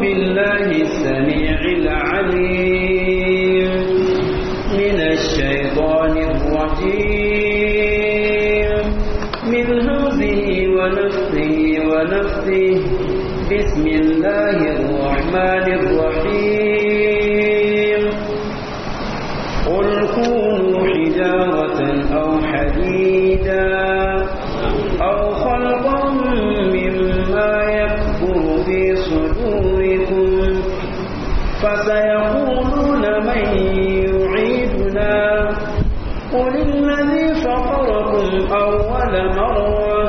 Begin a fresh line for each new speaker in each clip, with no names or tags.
بالله السميع العليم من الشيطان الرجيم من همزه ونفسه ونفسه بسم الله الرحمن الرحيم قل كونوا حجارة أو حديدا أو خلقا مما يكبر في صدوركم فسيقولون من يعيدنا قل الذي فطركم أول مرة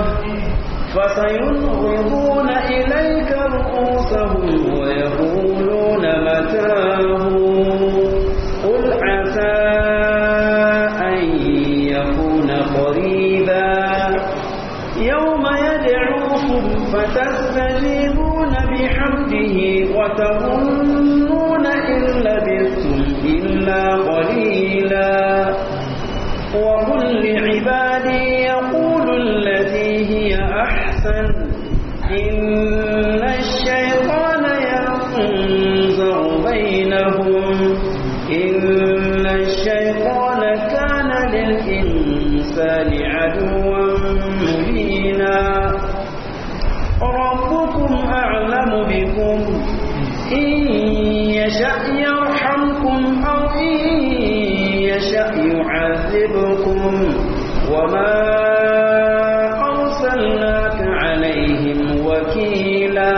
فسينغضون إليك رؤوسهم ويقولون متاه قل عسى أن يكون قريبا يوم يدعوكم فتستجيبون بحمده وتظنون إن لبثتم إلا قليلا وقل لعبادي يقولوا التي هي أحسن إن الشيطان ينزغ بينهم إن الشيطان كان للإنسان عدوا مبينا ربكم أعلم بكم إن يشأ يرحمكم أو إن يشأ يعذبكم وما أرسلناك عليهم وكيلا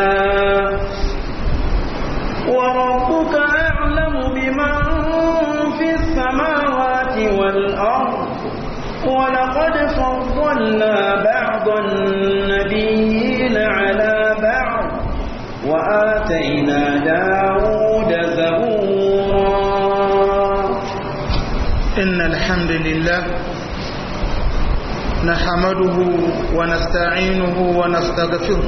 وربك أعلم بمن في السماوات والأرض ولقد فضلنا بعض النبيين على بعض وآتينا داود زبورا
إن الحمد لله نحمده ونستعينه ونستغفره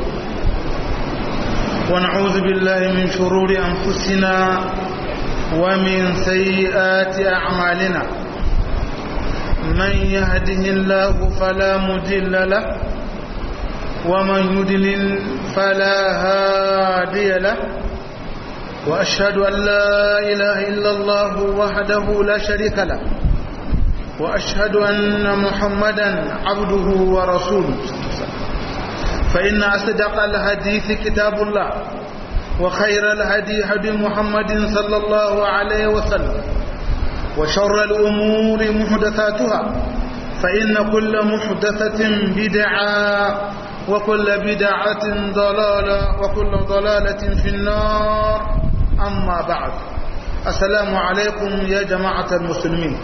ونعوذ بالله من شرور أنفسنا ومن سيئات أعمالنا من يهده الله فلا مضل له ومن يضلل فلا هادي له وأشهد أن لا إله إلا الله وحده لا شريك له وأشهد أن محمدا عبده ورسوله فإن أصدق الحديث كتاب الله وخير الهدي هدي محمد صلى الله عليه وسلم وشر الأمور محدثاتها فإن كل محدثة بدعة وكل بدعة ضلالة وكل ضلالة في النار أما بعد السلام عليكم يا جماعة المسلمين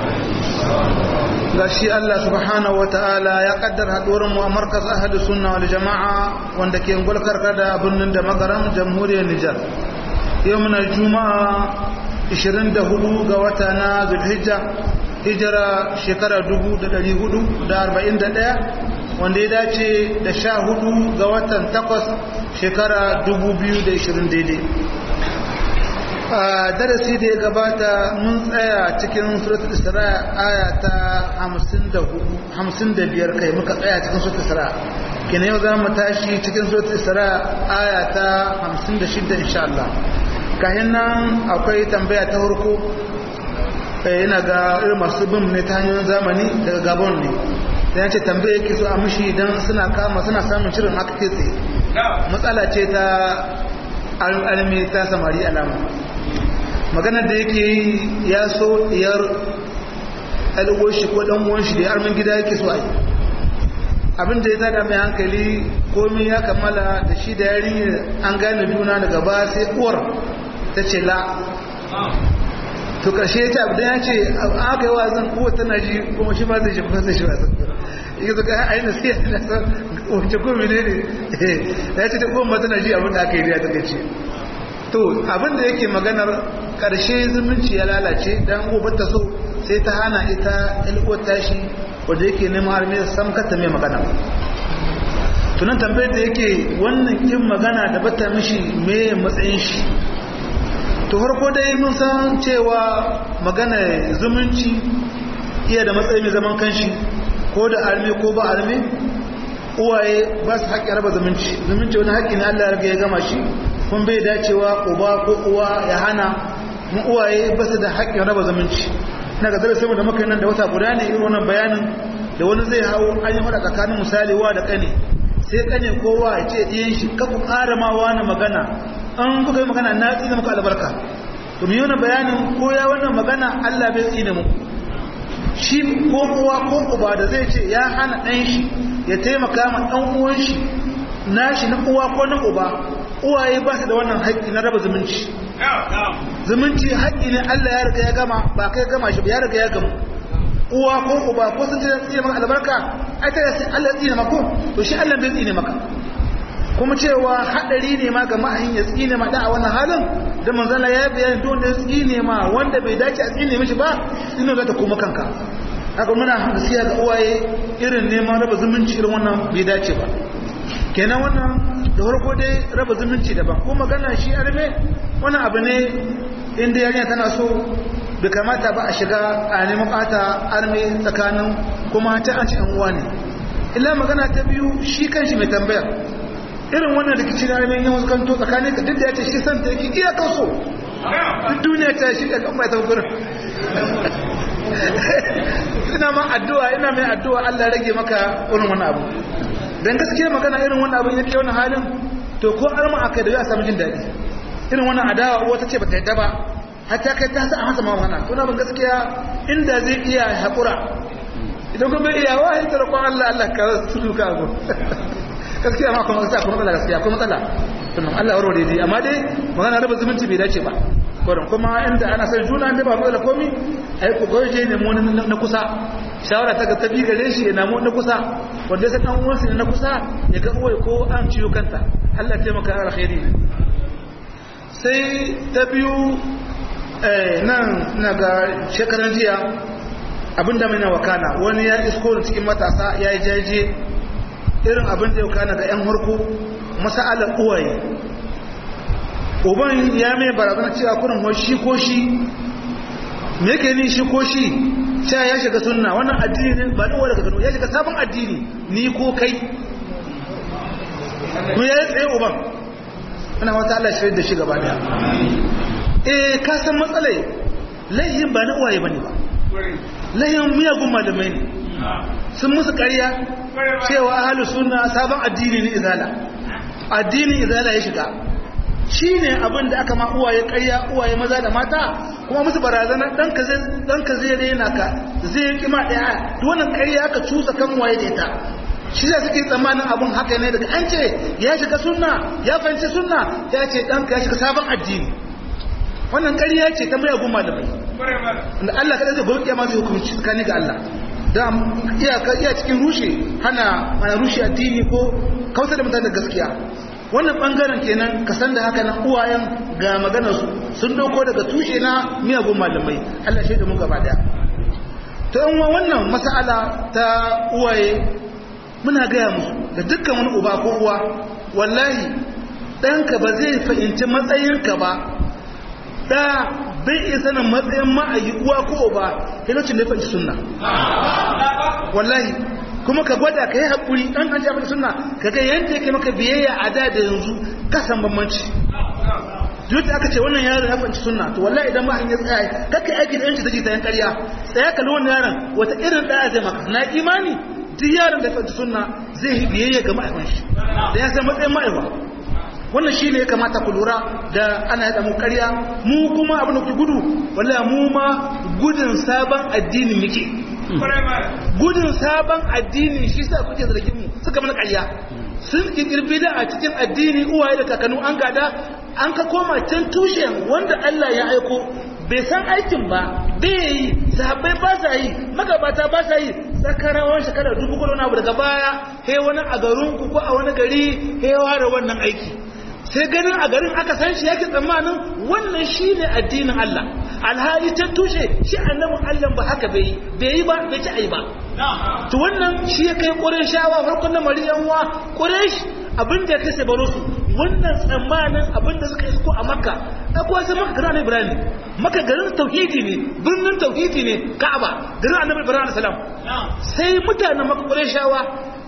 gashi Allah subhanahu ta'ala ya kaddar haduwar mu a markaz ahli sunna wal jama'a wanda ke ngulkar kada birnin da magaram jamhuriyar Nijar yau muna juma'a 24 ga wata na Zulhijja hijira shekara 1441 wanda ya dace da 14 ga watan 8 shekara 2020 daidai a darasi da ya gabata mun tsaya cikin suratul isra aya ta 55 kai muka tsaya cikin suratul isra kina yau za mu tashi cikin suratul isra aya ta 56 insha Allah kayan nan akwai tambaya ta farko yana ga irin masu bin ne ta hanyoyin zamani daga gabon ne da ya ce tambaya yake so a mishi don suna kama suna samun shirin haka ke tsaye matsala ce ta almi ta samari alama maganar da yake yi ya so diyar alwar shi ko dan uwan shi da armin gida yake so a yi abin da ya tada mai hankali komai ya kammala da shi da yarinya an gane juna daga ba sai uwar ta ce la to karshe ya ce abu ya ce aka yi wazin uwar tana ji kuma shi ma zai shi kuma zai shi wazin yake zo kai aina sai na san wace ko mene ne ya ce ta kuma tana ji abin da aka yi da ta ce to abin da yake maganar karshe zumunci ya lalace dan ubar ta so sai ta hana ita ilkuwar tashi wanda yake neman har mai sam kata mai magana tunan tambayar da yake wannan kin magana da bata mishi me matsayin shi to farko dai mun san cewa magana zumunci iya da matsayi mai zaman kanshi ko da arme ko ba arme uwaye ba su haƙƙi raba zumunci zumunci wani haƙƙi ne Allah ya riga ya gama shi kun bai dacewa uba ko uwa ya hana mu uwaye ba su da haƙƙin raba zumunci na ga darasin da muka yi nan da wata guda ne irin wannan bayanin da wani zai hau an yi hada tsakanin misali wa da kane sai kane kowa ya ce ɗiyan shi ka ku ƙara ma wani magana an kuka yi magana na tsina muka albarka to mu yi wani bayanin ko ya wannan magana Allah bai tsine mu shi ko uwa ko uba da zai ce ya hana ɗan shi ya taimaka ma ɗan uwan shi nashi na uwa ko na uba uwaye ba su da wannan haƙƙi na raba zumunci zumunci haƙƙi ne Allah ya riga ya gama ba kai gama shi ba ya riga ya gama uwa ko uba ko sun ce tsine maka albarka ai ta sai Allah tsine maka to shi Allah bai tsine maka kuma cewa hadari ne ma ga ma'ahin ya tsine ma da a wannan halin da manzala ya bayani don da tsine ma wanda bai dace a tsine mishi ba tsine za ta koma kanka haka muna gaskiya ga uwaye irin neman raba zumunci irin wannan bai dace ba kenan wannan da farko dai raba zumunci daban ko magana shi arme wannan abu ne inda yarinya tana so bai kamata ba a shiga a neman bata arme tsakanin kuma ta an ci yan uwa ne illa magana ta biyu shi kanshi mai tambayar irin wannan rikici na arme yin wasu kanto tsakanin ka duk da ya ce shi san ta yake iya kaso duk duniya ta shi da kan mai tabbatar ina ma addu'a ina mai addu'a Allah rage maka irin wani abu dan gaskiya magana irin wannan abin yake wannan halin to ko arma akai da ya samu jin daɗi irin wannan adawa wata ce bata yadda ba hatta kai ta sa a masa magana to na ban gaskiya inda zai iya haƙura idan kuma iya wa hin tarkon Allah Allah ka su ka go gaskiya ma kuma gaskiya kuma matsala gaskiya kuma matsala to Allah warware dai amma dai magana raba zumunci bai dace ba kwarin kuma inda ana son juna ne ba matsala komi ai ku goje ne mu na kusa shawara ta ga ta bi gare shi ya namu na kusa wanda sai dan uwansa na kusa ya ga uwai ko an ciyo kanta Allah ya taimaka alkhairi ne sai ta biyu nan na ga shekaran jiya abinda mai na wakana wani ya isko da cikin matasa ya yi jaje irin abin da ya wakana ga 'yan harko masa'alar uwaye uban ya mai barazana cewa kurin wa shi ko shi me yake ni shi ko shi cewa ya shiga sunna wannan addini ne ba ɗuwa daga gano ya shiga sabon addini ni ko kai mu ya yi tsaye uban ana wata Allah shirin da shi gaba daya eh ka san matsalai laihin ba na uwaye bane ba laihin miyagun malamai ne sun musu ƙarya cewa ahlus sunna sabon addini ne izala addinin izala ya shiga shine abin da aka ma uwaye ƙarya uwaye maza da mata kuma musu barazana dan ka zai dan ka zai rena ka zai kima daya to wannan ƙarya aka cusa kan waye da ita shi da suke tsammanin abun haka ne daga an ce ya shiga sunna ya fahimci sunna ya ce ɗanka ya shiga sabon addini wannan ƙarya ce ta mayagun malamai da Allah kada zai gobe kiyama zai hukunci tsakani ga Allah da iyaka iya cikin rushe hana mana rushe addini ko kautar da mutane gaskiya wannan bangaren kenan ka san da haka nan uwayen ga maganar su sun dauko daga tushe na miyagun malamai Allah shaida mu gaba daya to in wannan mas'ala ta uwaye muna gaya musu da dukkan wani uba ko uwa wallahi ɗanka ba zai fahimci matsayinka ba da bai iya sanin matsayin ma'ayi uwa ko uba lokacin da ya fahimci sunna wallahi kuma ka gwada ka yi haƙuri ɗan an shafi sunna ka ga yadda yake maka biyayya a da da yanzu ka san bambanci duk da aka ce wannan yaron ya fahimci sunna to wallahi idan ma'ayin ya tsaya kakka aiki da yanci da jita yan ƙarya tsaya kalli wannan yaron wata irin ɗaya zai maka na imani duk yaron da fahimci sunna zai yi biyayya ga ma'aikon shi da ya san matsayin ma'aikwa wannan shi ne ya kamata ku lura da ana yada mu karya mu kuma abin da ku gudu wallahi mu ma gudun sabon addini muke gudun sabon addini shi sa kuke zargin mu suka mana karya sun kirkirbi da a cikin addini uwaye da kakannu an gada an ka koma can tushen wanda Allah ya aiko bai san aikin ba bai yi sahabbai ba sa yi magabata ba sa yi sakarawan shekarar dubu kudu na abu daga baya he wani a garinku ko a wani gari he ware wannan aiki sai ganin a garin aka san shi yake tsammanin wannan shi ne addinin Allah alhali can tushe shi annabin Allah ba haka bai bai yi ba bai ci ai ba to wannan shi ya kai shawa farkon na mariyan wa ƙuresh abin da ya kai sai baro su wannan tsammanin abin da suka isko a makka akwai sai maka garin ibrahim maka garin tauhidi ne birnin tauhidi ne ka'aba garin annabi ibrahim salam sai mutanen maka ƙureshawa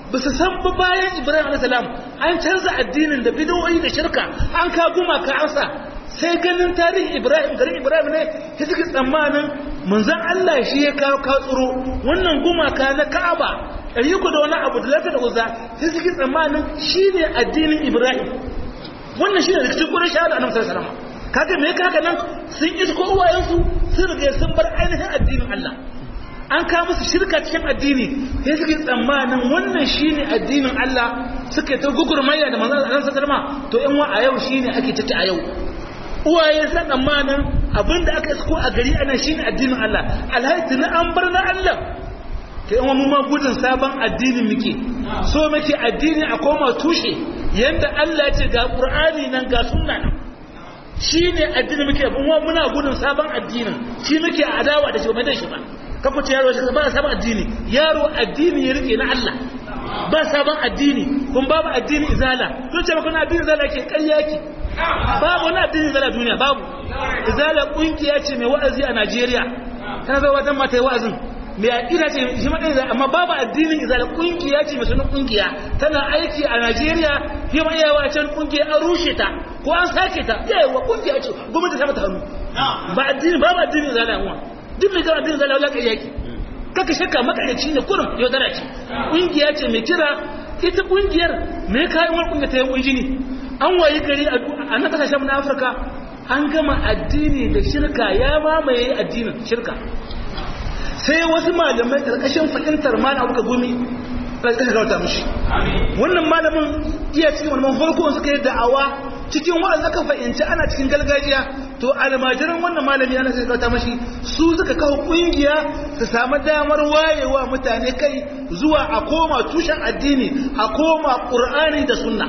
ba su san ba bayan ibrahim alaihissalam an canza addinin da bidoyi da shirka an ka gumaka an sa sai ganin tarihin ibrahim garin ibrahim ne ta suke tsammanin manzan allah shi ya kawo katsuro wannan gumaka na ka'aba ɗari ku da wani abu da lafiya da uza sai suke tsammanin shi ne addinin ibrahim wannan shi ne rikicin ƙurin shahada a nan salama kaga me ka haka nan sun isko uwayensu sun riga sun bar ainihin addinin allah an kawo musu shirka cikin addini sai suke tsammanin wannan shine addinin Allah suka ta gugurmayya da manzon Allah sallallahu to in wa a yau shine ake tace a yau uwaye san tsammanin abinda aka isko a gari anan shine addinin Allah alhaji na an bar na Allah to in mu ma gudun sabon addinin muke so muke addini a koma tushe yanda Allah ya ce ga Qur'ani nan ga sunna nan shine addini muke kuma muna gudun sabon addinin shi muke adawa da shi ba da shi ba kafa ce yaro shi ba sabon addini yaro addini ya rike na Allah ba sabon addini kun babu addini izala kun ce maka addini izala ke ƙarya yake babu wani addini izala duniya babu izala kungiya ce mai wa'azi a Najeriya tana zama wata mata yi wa'azin mai aƙida ce shi ma ɗaya amma babu addinin izala kungiya ce mai sunan kungiya tana aiki a Najeriya fi ma yawa can kungiya an rushe ta ko an sake ta yawa kungiya ce gwamnati ta mata hannu ba addini babu addini izala yawa duk mai gama din zala wala kai yaki kaka shakka makarici ne kurum yaudara ce ƙungiya ce mai kira ita ƙungiyar mai kayan wani ƙungiya ta yi ƙunji ne an wayi gari a na kasashen na afirka an gama addini da shirka ya mamaye addinin shirka sai wasu malamai ƙarƙashin fahimtar mana abuka gumi ƙarƙashin gauta mushi wannan malamin iya cikin wani farko suka yi da'awa cikin wa'azi aka fahimci ana cikin gargajiya to almajiran wannan malami ana sai kauta mashi su suka kawo kungiya su samu damar wayewa mutane kai zuwa a koma tushen addini a koma qur'ani da sunna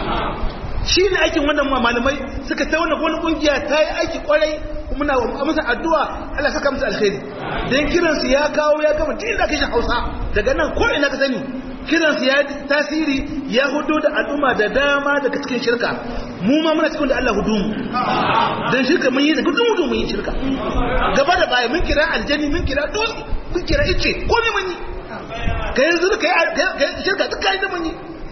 shi ne aikin wannan malamai suka ta wannan wani kungiya ta yi aiki kwarai kuma na masa addu'a Allah saka musu alkhairi dan kiransu ya kawo ya gama duk inda kashin Hausa daga nan ko ina ka sani kiransu ya tasiri ya hudu da al'umma da dama daga cikin shirka mu ma muna cikin da Allah hudu mu dan shirka mun yi da gudun hudu mun yi shirka gaba da baya mun kira aljani mun kira dole mun kira ice ko ne mun yi ka yanzu ka yi shirka duk kai da mun yi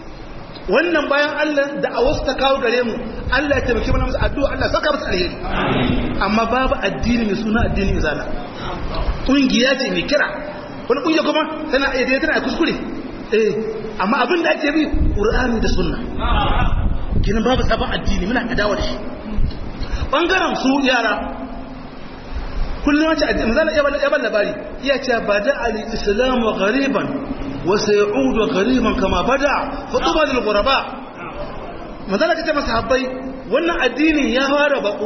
wannan bayan Allah da a wasu ta kawo gare mu Allah ya taimake mana musu addu'a Allah saka musu alheri amma babu addini mai suna addinin izala kungiya ce mai kira wani kungiya kuma tana iya tana kuskure eh amma abin da ake bi qur'ani da sunna kinan babu sabon addini muna adawa da shi bangaren su yara kullum wace addini manzo ya ban labari iya cewa bada al-islam ghariban wa sayudu ghariban kama bada fa tuba lil ghuraba manzo Allah ya masa habbai wannan addinin ya fara bako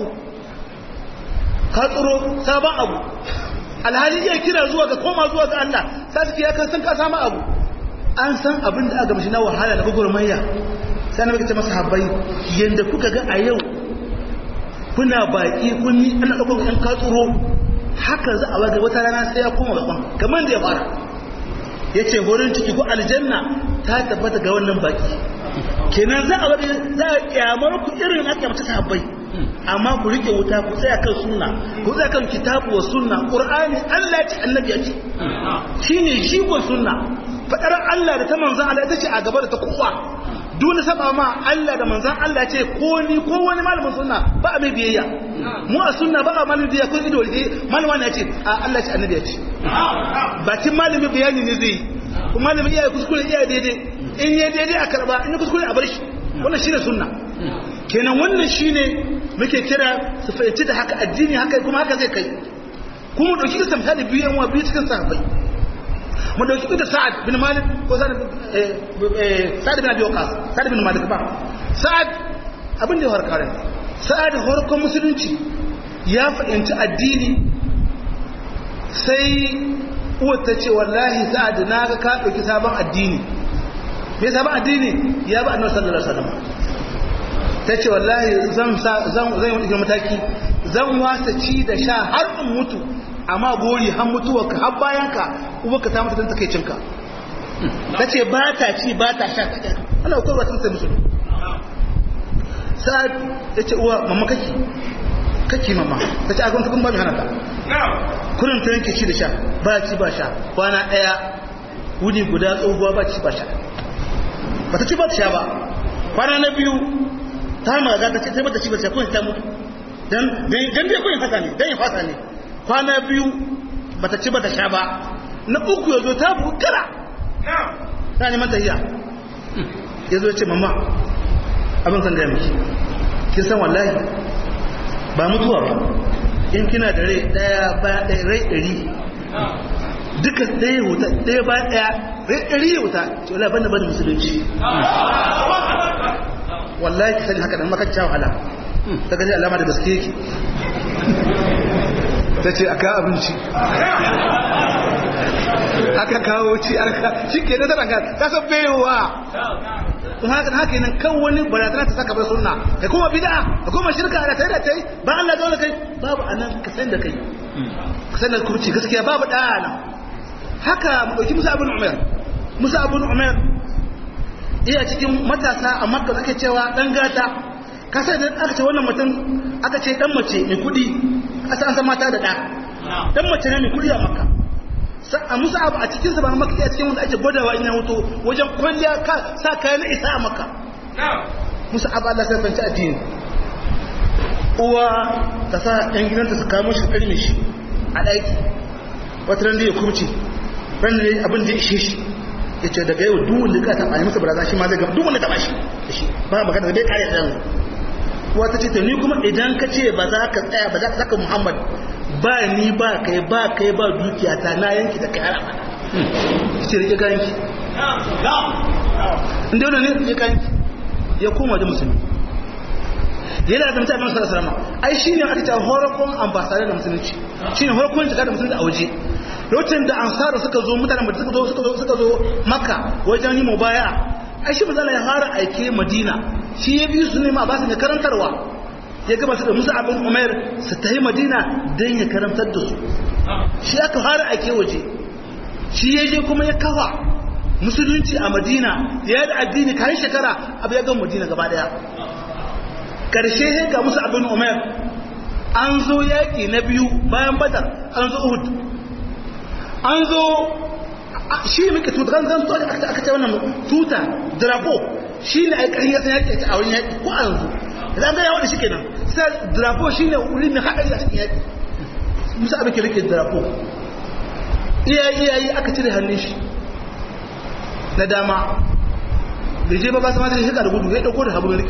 ka tsoro sabon abu alhali ya kira zuwa ga koma zuwa ga Allah sai ya kan san ka samu abu an san abin da aka mashi na wahala da gugurmayya sai na ce masa habbai yanda kuka ga a yau kuna baki kunni ana ɗaukar ɗan katsuro haka za a waga wata rana sai ya koma bakon kamar da ya fara ya ce horin ciki ko aljanna ta tabbata ga wannan baki kenan za a waga za a kyamar ku irin na kyamata sahabbai amma ku rike wuta ku tsaya kan sunna ku tsaya kan kitabu wa sunna qur'ani Allah ya ce annabi ya ce shine jigon sunna fadar Allah da ta manzan Allah ita ce a gaba da ta kowa dole saba ma Allah da manzan Allah ce ko ni ko wani malamin sunna ba a mai biyayya mu a sunna ba a malamin biyayya ko ido ne malama ne ce a Allah ce annabi ya ce bakin malamin bayani ne zai kuma malamin iyaye kuskure iyaye daidai in yi daidai a karba in yi kuskure a bar shi wannan shine sunna kenan wannan shine muke kira su fahimci da haka addini haka kuma haka zai kai kuma dauki da misali biyu yan wa biyu cikin sahabbai mu dauki da sa'ad bin malik ko sa'ad sa'ad bin abi waqas sa'ad bin malik ba sa'ad abin da ya harkar sa'ad harkar musulunci ya fahimci addini sai uwar ta ce wallahi sa'ad na ga ka dauki sabon addini me sabon addini ya ba annabi sallallahu alaihi wasallam ta ce wallahi zan zan zan yi mataki zan wasa ci da sha har in mutu amma gori har mutuwarka har bayanka uwarka ta mutu don takaicinka ta ce ba ta ci ba ta sha ta ƙyar ana kwarwa sun sai musu sa'ad ya ce uwa mamma kake kake mamma ta ce agon tukun ba mai hana ta kurin ta yanke ci da sha ba ci ba sha kwana ɗaya wuni guda tsohuwa ba ci ba sha ba ta ci ba ta sha ba kwana na biyu ta maga ta ce sai bata ci ba ta kuma ta mutu dan dan dai kun fata ne dan ya fata ne kwana biyu bata ci bata sha ba na uku yazo ta bukara ta ne mata iya yazo ya ce mama abin san gaya miki kin san wallahi ba mutuwa ba in kina da rai daya ba daya rai dari duka ɗaya wuta ɗaya ba ɗaya rai ɗari ya wuta ce wala banda banda musulunci wallahi ki sani haka dan makacce wahala ta gani alama da gaske yake ta ce aka abinci aka kawo ci aka shi ke da ranka ta san bayowa kuma haka haka nan kan wani barazana ta saka bar sunna kai kuma bid'a kai kuma shirka da tai da tai ba Allah dole kai babu anan ka san da kai ka san da kurci gaskiya babu da nan haka mu dauki Musa ibn Umar Musa ibn Umar iya cikin matasa a Makka ake cewa dan gata ka sai da aka ce wannan mutum aka ce dan mace mai kudi asa an san mata da da dan mace ne mai kudi a Makka a musa abu a cikin sa ba maka iya cikin wanda ake gwadawa ina hoto wajen kwalliya ka sa kayan isa a maka musa abu Allah sai fanci addini uwa ta sa yan gidanta su kamo shi karme shi a ɗaki wata ran da ya kurce ran da abin da ya ishe shi ya ce daga yau duk wanda ka taɓa yi masa baraza shi ma zai gaba duk wanda taɓa shi da shi ba magana da bai kare da yanzu uwa ta ce to ni kuma idan ka ce ba za ka tsaya ba za ka saka muhammad ba ni ba kai ba kai ba dukiya ta na yanki da kai har abada ce rike kayanki inda yana ne rike kayanki ya koma da musulmi yana da mutane masu sarama ai shi ne aka ce horakon ambasada da musulunci shi ne horakon jika da musulunci a waje lokacin da ansara suka zo mutanen da suka zo suka zo suka zo maka wajen yi mubaya ai shi mazala ya fara aike madina shi ya biyu su nema ba su ne karantarwa ya gaba su da musa abin umar su ta yi madina don ya karantar da su shi aka fara ake waje shi ya je kuma ya kafa musulunci a madina ya da addini kayan shekara abu ya gan madina gaba daya karshe ya ga musa abin umar an zo yaƙi na biyu bayan badar an zo uhud an zo shi muke tuta kan zan tuta aka ce wannan tuta drapo shi ne a yi ƙarin yasan yaƙi a wurin yaƙi ko a yanzu idan ga yawa da shi kenan sai drapo shi ne wuri mai haɗari a cikin yaƙi musa abin ke rike drapo iyayi iyayi aka cire hannun shi na dama bai je ba ba sama da shi da gudu ya ɗauko da hagu rike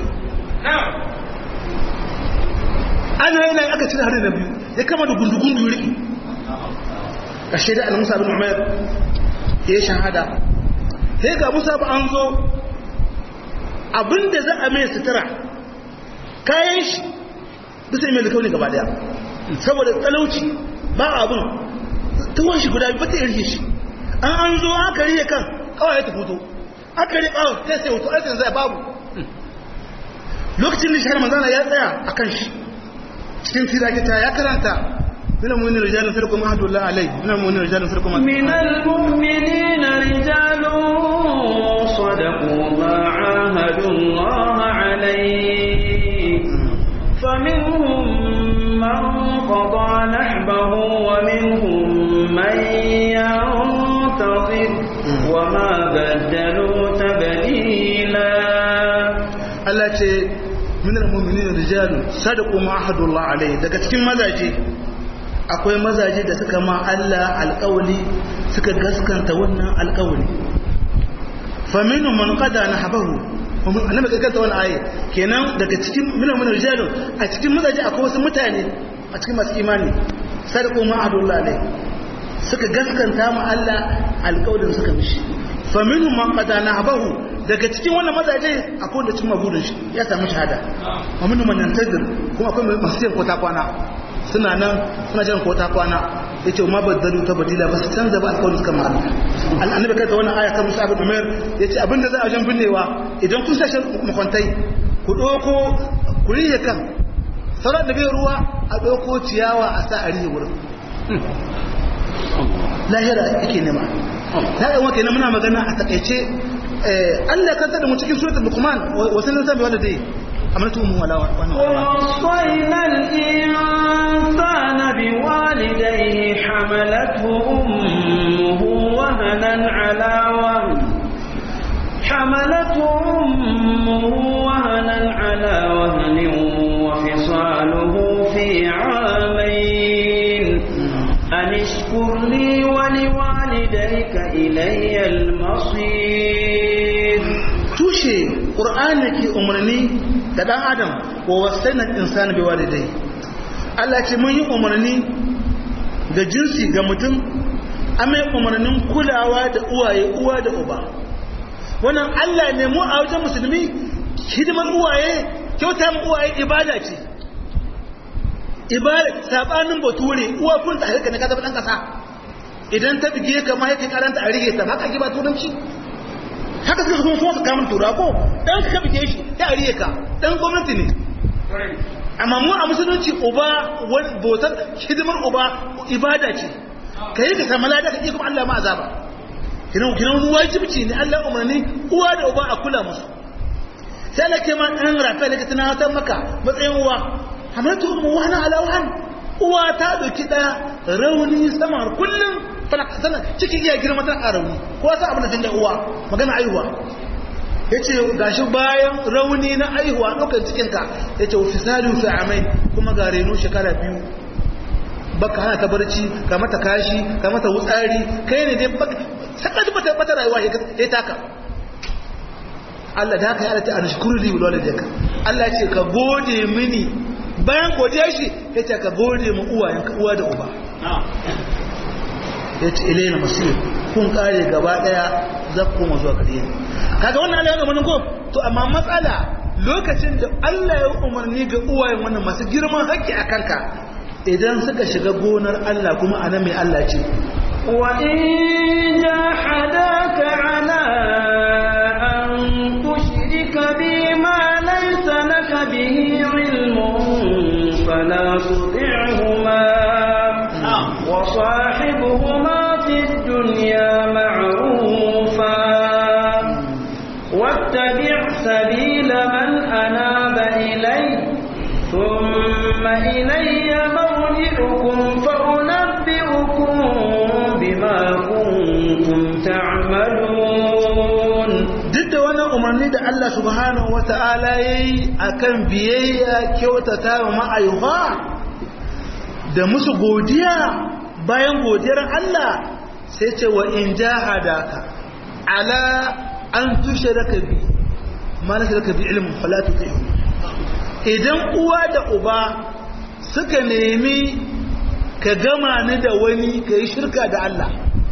ana yana aka cire hannun na biyu ya kama da gundu-gundu ya rike ƙashe da al-musa bin umar ya shahada sai ga musa ba an zo abinda za a mai sutura kayan shi bisa mai likauni gaba daya saboda talauci ba abin tuwon shi guda bata irge shi an an zo aka riye kan kawai ta fito aka riye kawai sai sai hoto aikin zai babu lokacin da shahar manzana ya tsaya a kan shi cikin firakita ya karanta من المؤمنين رجال فرقم عهد الله عليه من المؤمنين رجال فرقم
من المؤمنين رجال صدقوا ما عاهدوا الله عليه فمنهم من قضى نحبه ومنهم من ينتظر وما بدلوا تبديلا
التي من المؤمنين رجال صدقوا ما عهد الله عليه daga cikin mazaje akwai mazaje da suka ma Allah alƙawali suka gaskanta wannan alƙawali faminu man qada nahbahu annabi kai kanta wannan aye kenan daga cikin min min rijalu a cikin mazaje akwai wasu mutane a cikin masu imani sadaqu ma adullah ne suka gaskanta ma Allah alƙawalin suka mishi faminu man qada nahbahu daga cikin wannan mazaje akwai wanda cin mabudin shi ya samu shahada wa minhum man yantazir kuma akwai masu yin kota kwana suna nan suna jiran ko ta kwana ya ce ma baddalu ta badila ba su canza ba alƙawarin suka ma'ana annabi kai ta wannan aya kan musa abin umar ya ce abinda za a wajen binnewa idan kun sashen makwantai ku ɗauko ku rihe kan sauran da bai ruwa a ɗauko ciyawa a sa a rihe wurin lahira yake nema na ɗan wake muna magana a takaice Allah kan da mu cikin suratul luqman wasu nan zabi wanda dai amaltu mu wala wannan
ووصينا الإنسان بوالديه حملته أمه وهنا على وهن حملته أمه وهنا على وهن وفصاله في عامين أن اشكر لي ولوالديك إلي المصير
tushe ƙur'ani ke umarni da ɗan adam wa wasainan insani bai walidai Allah ce mun yi umarni da jinsi ga mutum amai umarnin kulawa da uwaye uwa da uba wannan Allah ne mu a wajen musulmi hidimar uwaye kyauta mu uwaye ibada ce ibada sabanin bature uwa kun ta harka ne ka zama dan kasa idan ta bige ka ma yake karanta a rige ta haka ki ba turanci haka suka kuma so su kamun tura ko dan ka bige shi ya rige ka dan gwamnati ne amma mu a musulunci uba wani bautar hidimar uba ibada ce ka yi ka samu lada ka kuma Allah ma azaba kinan kinan wajibci ne Allah umarni uwa da uba a kula musu sai Allah ke ma dan rafa da tana ta maka matsayin uwa hamatu ummu wa ana ala wahan uwa ta dauki da rauni sama kullum tana tana cikin iya girma tana rauni ko sa abin da tunda uwa magana aihuwa yace gashi bayan rauni na aihuwa ɗaukar cikin ka yace fisalu fi amai kuma ga reno shekara biyu baka hana ta barci ka mata kashi ka mata wutsari kai ne dai baka saka ji bata bata rayuwa ya taka Allah da haka ya alata anashkuru li walidayka Allah ce ka gode mini bayan godiya shi yace ka gode mu uwayenka uwa da uba yace ilaina masir kun kare gaba daya zakku mu zuwa gare ni kaga wannan Allah ya umarni ko to amma matsala lokacin da Allah ya umarni ga uwayen wannan masu girman haƙƙi a kanka idan suka shiga gonar Allah kuma anan mai Allah ce
وإن جاحداك على أن تشرك بي ما ليس لك به علم فلا تطعهما وصاحبهما في الدنيا معروفا واتبع سبيل من أناب إلي ثم إلي مرجعكم فأنبئكم بما كنتم تعملون
duk da wannan umarni da Allah subhanahu wa ta'ala ya yi a kan biyayya kyautata wa ma'ayuwa da musu godiya bayan godiyar Allah sai ce wa in jahadaka ala an tushe raka bi ma na raka bi ilimin falatu ta idan uwa da uba suka nemi ka gama ni da wani ka yi shirka da Allah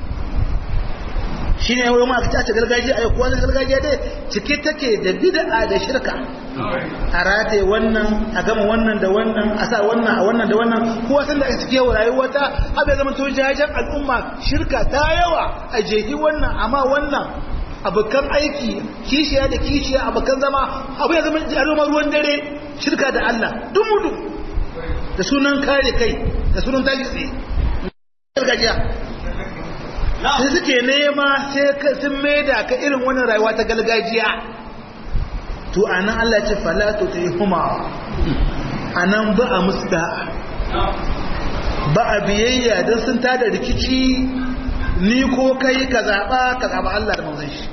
shi ne wani ma ta gargajiya a yakuwa na gargajiya dai cike take da bid'a da shirka a rataye wannan a gama wannan da wannan a sa wannan a wannan da wannan kowa san da cike wa rayuwa ta abu ya zama to jajen al'umma shirka ta yawa a jehi wannan amma wannan abokan aiki kishiya da kishiya abokan zama abu ya zama jaruma ruwan dare shirka da Allah dumudu da sunan kare kai da sunan tashi tsaye gargajiya sai suke nema sai sun maida ka irin wannan rayuwa ta gargajiya to anan Allah ce falatu ta yi huma anan ba a musu da'a ba a biyayya don sun tada rikici ni ko kai ka zaɓa ka zaɓa Allah da manzan shi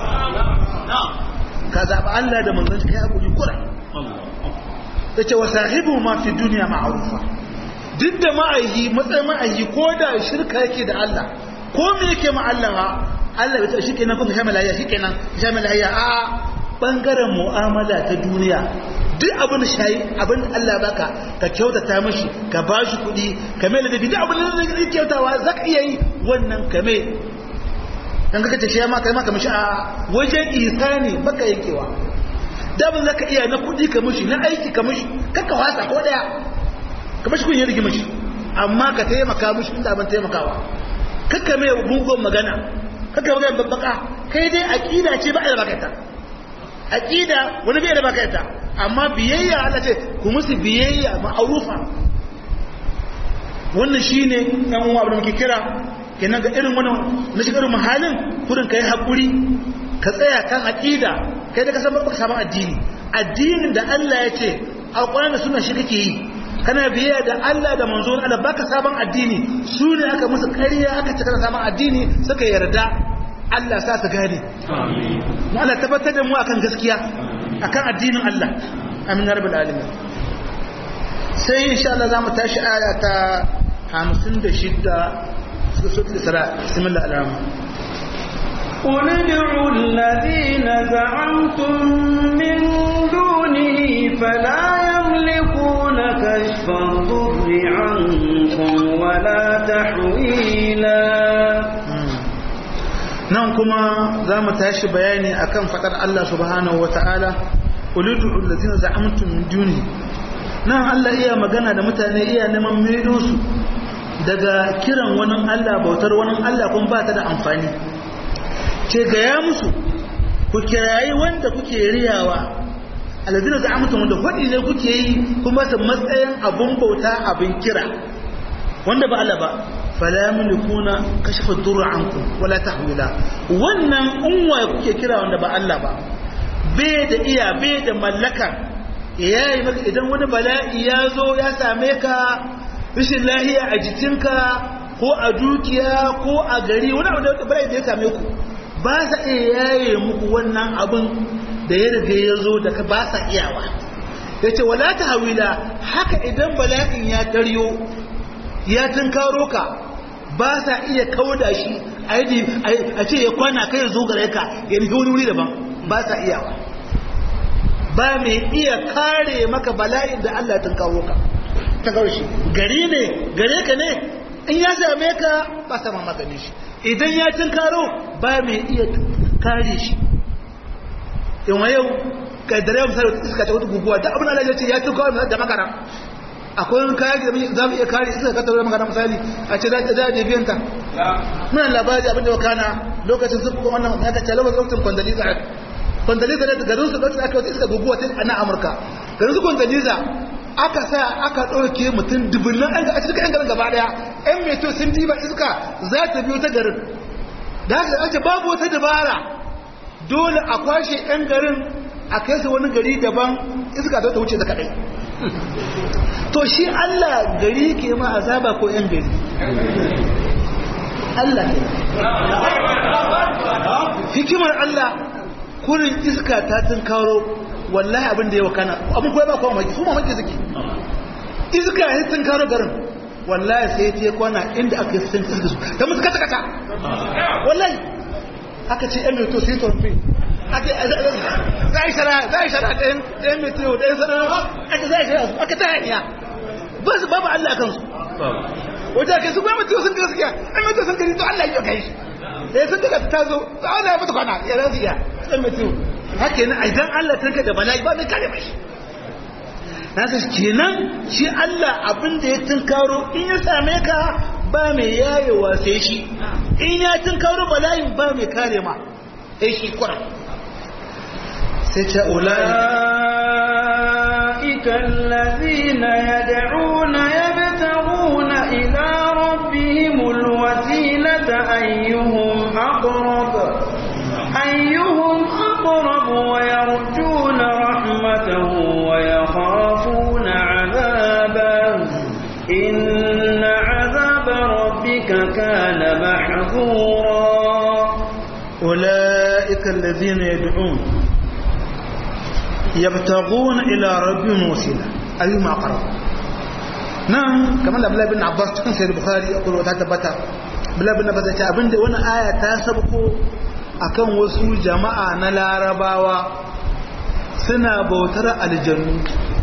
ka zaɓa Allah da manzan shi kai haƙuri kura ta ce wa sahibu ma fi duniya ma'arufa duk da ma'ayi matsayin ma'ayi ko da shirka yake da Allah ko me yake ma Allah ba Allah bai ta shi kenan kuma shamala ya shi kenan shamala ya a bangaren mu'amala ta duniya duk abin da shayi abin da Allah baka ka kyautata mishi ka bashi kuɗi ka mai ladabi duk abin da zai kyautawa za ka iya yi wannan ka mai dan kaka ce shi ma kai ma ka mishi a wajen ihsani baka yankewa da abin zaka iya na kuɗi ka mishi na aiki ka mishi kakka wasa ko daya ka mishi kun yi rigi mishi amma ka taimaka mishi inda abin taimakawa kakka mai mugun magana kakka magana babbaka kai dai aqida ce ba a da baka aqida wani bai da baka ita amma biyayya Allah ce ku musu biyayya ma'arufa wannan shine dan uwa da muke kira kenan ga irin wannan na shiga irin mahalin kurin kai hakuri ka tsaya kan aqida kai da ka san baka samu addini addinin da Allah ya ce alquran da sunna shi kake yi kana biyayya da Allah da manzon Allah baka sabon addini su ne aka musu ƙarya aka ce kana sabon addini suka yarda Allah sa su gane mu Allah tabbatar da mu akan gaskiya akan addinin Allah amin ya rabbal alamin sai insha Allah zamu tashi aya ta 56 suratul isra bismillahir rahmanir
قل ادعوا الذين زعمتم من دونه فلا يملكون كشف الضر عنكم ولا تحويلا
nan kuma za mu tashi bayani akan fadar Allah subhanahu wa ta'ala ulidu allazina za'amtum min duni nan Allah iya magana da mutane iya neman maido su daga kiran wani Allah bautar wani Allah kun ba ta da amfani ce gaya musu ku kirayi wanda kuke riyawa alazina za a mutum wanda faɗi ne kuke yi kuma su matsayin abun bauta abin kira wanda ba Allah ba fala yamlikuna kashfa durra ankum wala tahwila wannan unwa kuke kira wanda ba Allah ba bai da iya bai da mallaka yayi maka idan wani bala'i ya zo ya same ka rashin lahiya a jikinka ko a dukiya ko a gari wani abu da bala'i da ya same ku ba sa iya yaye muku wannan abin da ya riga ya zo da ba sa iyawa ya ce wala ta hawila haka idan bala'in ya taryo ya tunkaro ka ba sa iya kauda shi a ce ya kwana kai ya zo gare ka ya nufi wani wuri daban ba sa iyawa ba mai iya kare maka bala'in da Allah tunkaro ka ta kawo shi gari ne gare ka ne in ya same ka ba sa maganin shi idan ya tunkaro ba mai iya kare shi in wa yau kaddare yau misali iska ta wata guguwa da abin Allah ya ce ya tunkaro mai da makara akwai wani kayan da za mu iya kare iska ka tabbata makara misali a ce za a je biyan ta muna labari abin da ya kana lokacin su kuma wannan ya kace lokacin kwandaliza kwandaliza da garin su lokacin aka wata iska guguwa ta a Amurka garin su kwandaliza aka sa aka ɗauke mutum dubunnan an a cikin garin gaba ɗaya ‘yan meto sun diba iska za ta biyo ta garin da haka ake babu wata dabara dole a kwashe ‘yan garin a kai su wani gari daban iska ta wuce ta kaɗai to shi Allah gari ke ma azaba ko ‘yan gari Allah ke hikimar Allah kurin iska ta tunkaro wallahi abin da ya wakana abin kuwa ba kuma maki su mamaki suke iska ya tun karo garin wallahi sai ta kwana inda aka yi sun iska su ta musu kata kata wallahi aka ce yan meto sai torfi za a yi shara za a yi shara ɗayan ɗayan meto ɗayan sanar aka za a yi shara su aka ta hanya ba su babu Allah a kansu wajen kai su kuma meto sun gaskiya yan meto sun gani to Allah ya kai shi da ya sun daga ta zo ta Allah ya mutu kwana ya rasu iya yan meto haka yana idan Allah tarka da bala'i ba mai kare mai nasa kenan shi Allah abin da ya tunkaro in ya same ka ba mai yayewa sai shi in ya tunkaro bala'in ba mai kare ma sai shi kuran sai ce
أولئك الذين يدعون يبتغون إلى ربهم الوسيلة أيهم أقرب أيهم أقرب ويرجون رحمته ويخافون عذابه إن عذاب ربك كان محذورا
أولئك الذين يدعون يبتغون إلى ربهم وسيلة أيهم أقرب نعم كما لابد بن عباس cikin sai bukhari akwai wata tabbata bala bin abbas ya ce abinda wani aya ta sabko akan wasu jama'a na larabawa suna bautar aljannu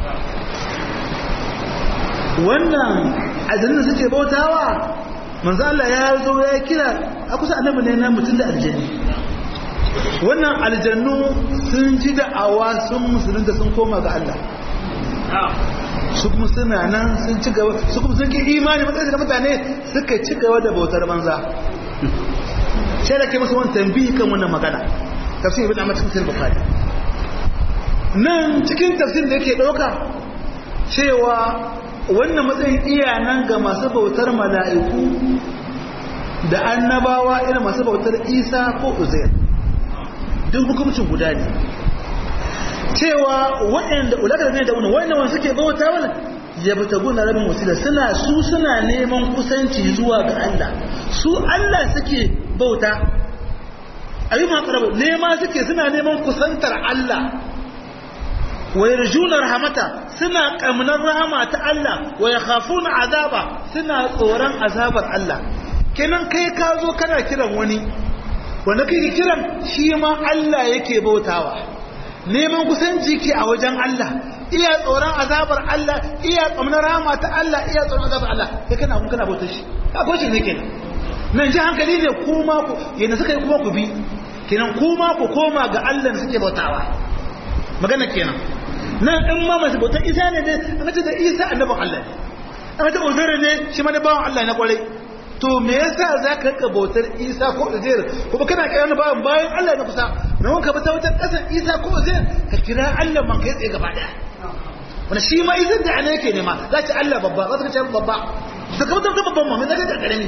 wannan aljannu suke bautawa manzo Allah ya zo ya kira a kusa annabi ne na mutum da aljanni wannan aljannu sun ji da'awa sun musulunta sun koma ga Allah su kuma suna nan sun ci gaba su kuma sun ki imani matsayin da mutane suka ci gaba da bautar banza sai da ke musu wani tambayi kan wannan magana tafsir ibn Ahmad cikin Bukhari nan cikin tafsir da yake dauka cewa wannan matsayin iya nan ga masu bautar mala'iku da annabawa irin masu bautar Isa ko Uzair duk hukumcin guda ne cewa waɗanda ulakar ne da wani wannan wani suke bauta wani ya bata guna rabin wasila suna su suna neman kusanci zuwa ga Allah su Allah suke bauta ayyuma aqrabu nema suke suna neman kusantar Allah wa yarjuna rahmata suna kamnar rahama ta Allah wa yakhafuna azaba suna tsoron azabar Allah kenan kai ka zo kana kiran wani wanda kai kiran shi ma Allah yake bautawa neman kusanci ke a wajen Allah iya tsoron azabar Allah iya kamnar rahama ta Allah iya tsoron azabar Allah kai kana kun kana bautar shi ka goce ne kenan nan ji hankali ne kuma ku yana suka yi kuma ku bi kenan kuma ku koma ga Allah da suke bautawa magana kenan nan in ma masu bautar isa ne ne an ce da isa annabin Allah ne an ce uzairu ne shi ma ne bawan Allah na kwarai to me yasa za ka rika bautar isa ko uzairu kuma kana kira na bawan bayan Allah na kusa na wanka bata wajen kasan isa ko uzairu ka kira Allah man kai tsaye gaba daya wani shi ma isa da ana yake nema za ci Allah babba za ka ce babba da ka mutum babban ma mai zaka ta karami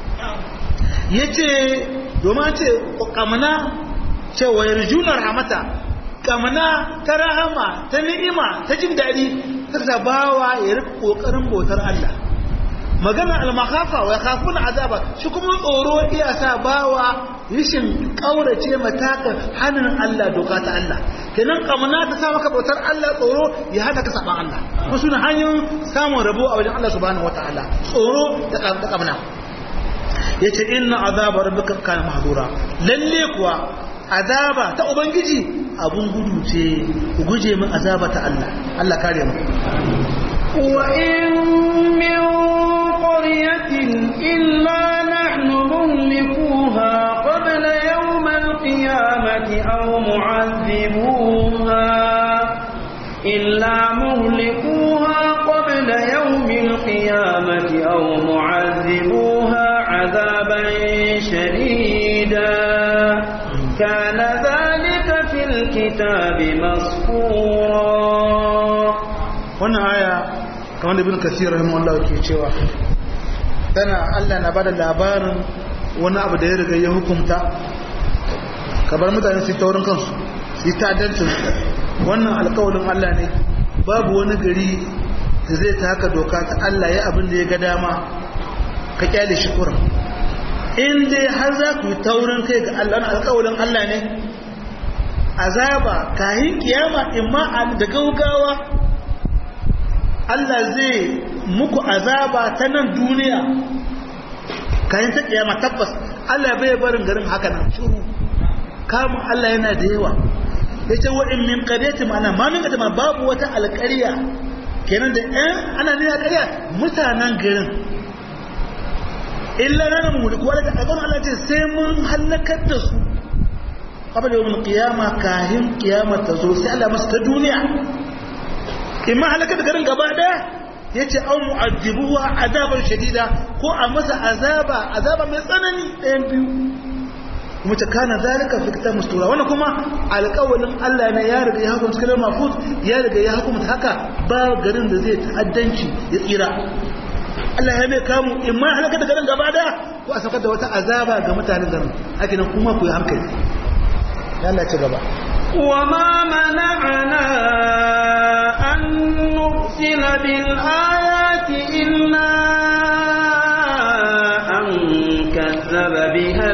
yace domin ce kamana cewa yarjunar hamata kamana ta rahama ta ni'ima ta jin daɗi suka bawa ya rika ƙoƙarin bautar Allah magana al-makhafa wa yakhafuna azaba shi kuma tsoro iya sa bawa rishin kaurace matakan hannun Allah doka ta Allah kenan kamana ta sa maka bautar Allah tsoro ya hana ka saban Allah kuma suna hanyoyin samun rabo a wajen Allah subhanahu wataala tsoro da kamana yace inna azaba rabbika kana mahdura lalle kuwa azaba ta ubangiji abun gudu ce ku guje min azaba ta Allah Allah kare mu
wa in min qaryatin illa nahnu muhlikuha qabla yawm al-qiyamati aw mu'adhibuha illa muhlikuha qabla yawm al-qiyamati aw mu'adhibuha 'adaban shadida كان ذلك في الكتاب مسكورا
wannan aya kamar da ibn kasir rahimahullah ke cewa tana Allah na bada labarin wani abu da ya riga ya hukunta kabar mutane su taurin kansu su yi ta'addancin wannan alƙawarin Allah ne babu wani gari da zai ta haka doka ta Allah ya abin da ya ga dama ka kyale shi kurin in dai har za ku yi taurin kai ga Allah na alƙawarin Allah ne azaba kahin kiyama imma da gaugawa Allah zai muku azaba ta nan duniya kayan ta kiyama tabbas Allah bai barin garin haka nan shuru kamun Allah yana da yawa ya ce wa'in min ƙaryati ma'ana ma min ƙaryati babu wata alƙarya kenan da ɗan ana nuna ƙarya mutanen garin illa na nan mulku wadda abin Allah ce sai mun halakar da su abin da yawon kiyama kahin kiyama ta zo sai Allah masu ta duniya in ma halakar da garin gaba daya ya ce an mu'addibuwa azabar shadida ko a masa azaba azaba mai tsanani ɗayan biyu kuma ta kana zalika fi kitab mustura wannan kuma alƙawalin Allah ne ya riga ya hukunta cikin mafuz ya riga ya hukunta haka ba garin da zai ta'addanci ya tsira Allah ya mai kamu in ma halakar da garin gaba daya ko a saukar da wata azaba ga mutanen garin haka nan kuma ku yi hankali ya Allah ci gaba
وما منعنا أن نرسل بالآيات إلا أن كذب بها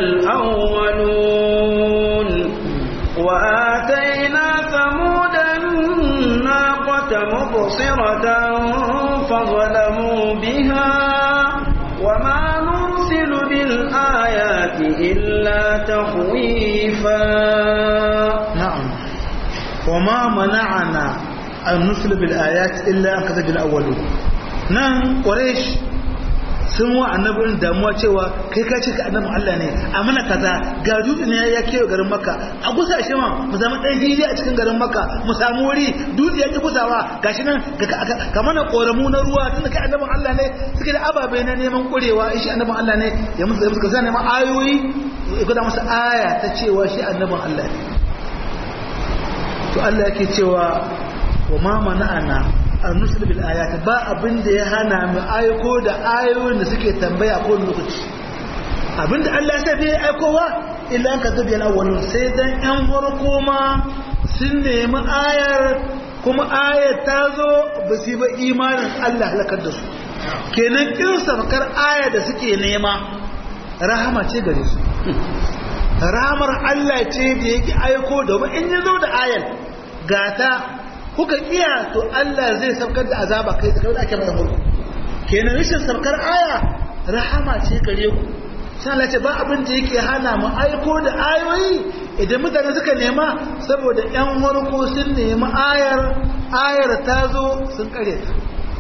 الأولون وآتينا ثمود الناقة مبصرة فظلموا بها وما نرسل بالآيات إلا تخويفا
نعم وما منعنا أن نرسل بالآيات إلا أن كذب الأولون نعم قريش sun wa annabin damuwa cewa kai ka ce ka annabin Allah ne a mana kaza ga dutse ne ya kewa garin makka a gusa shi ma mu zama ɗan hili a cikin garin makka mu samu wuri dutse ya ki gusawa gashi nan ka mana koramu na ruwa tun da kai annabin Allah ne suke da ababe na neman kurewa shi annabin Allah ne ya musu ya musu ka neman ayoyi ya gwada masa aya ta cewa shi annabin Allah ne to Allah yake cewa wa ma mana'ana an nusul bil ayat ba abin da ya hana mu aiko da ayoyin da suke tambaya ko lokaci abin da Allah ya sa bai aikowa illa an kadabi al awwalun sai dan yan farko ma sun nemi ayar kuma ayar ta zo ba su ba imanin Allah halakar da su kenan kin sabkar aya da suke nema rahama ce gare su ramar Allah ce da yake aiko da in ya zo da ayal gata kuka iya to Allah zai saukar da azaba kai da ake mai mulku kenan rashin saukar aya rahama ce gare ku sai Allah ce ba abin da yake hana mu aiko da ayoyi idan mutane suka nema saboda ƴan warko sun nemi ayar ayar ta zo sun kare ta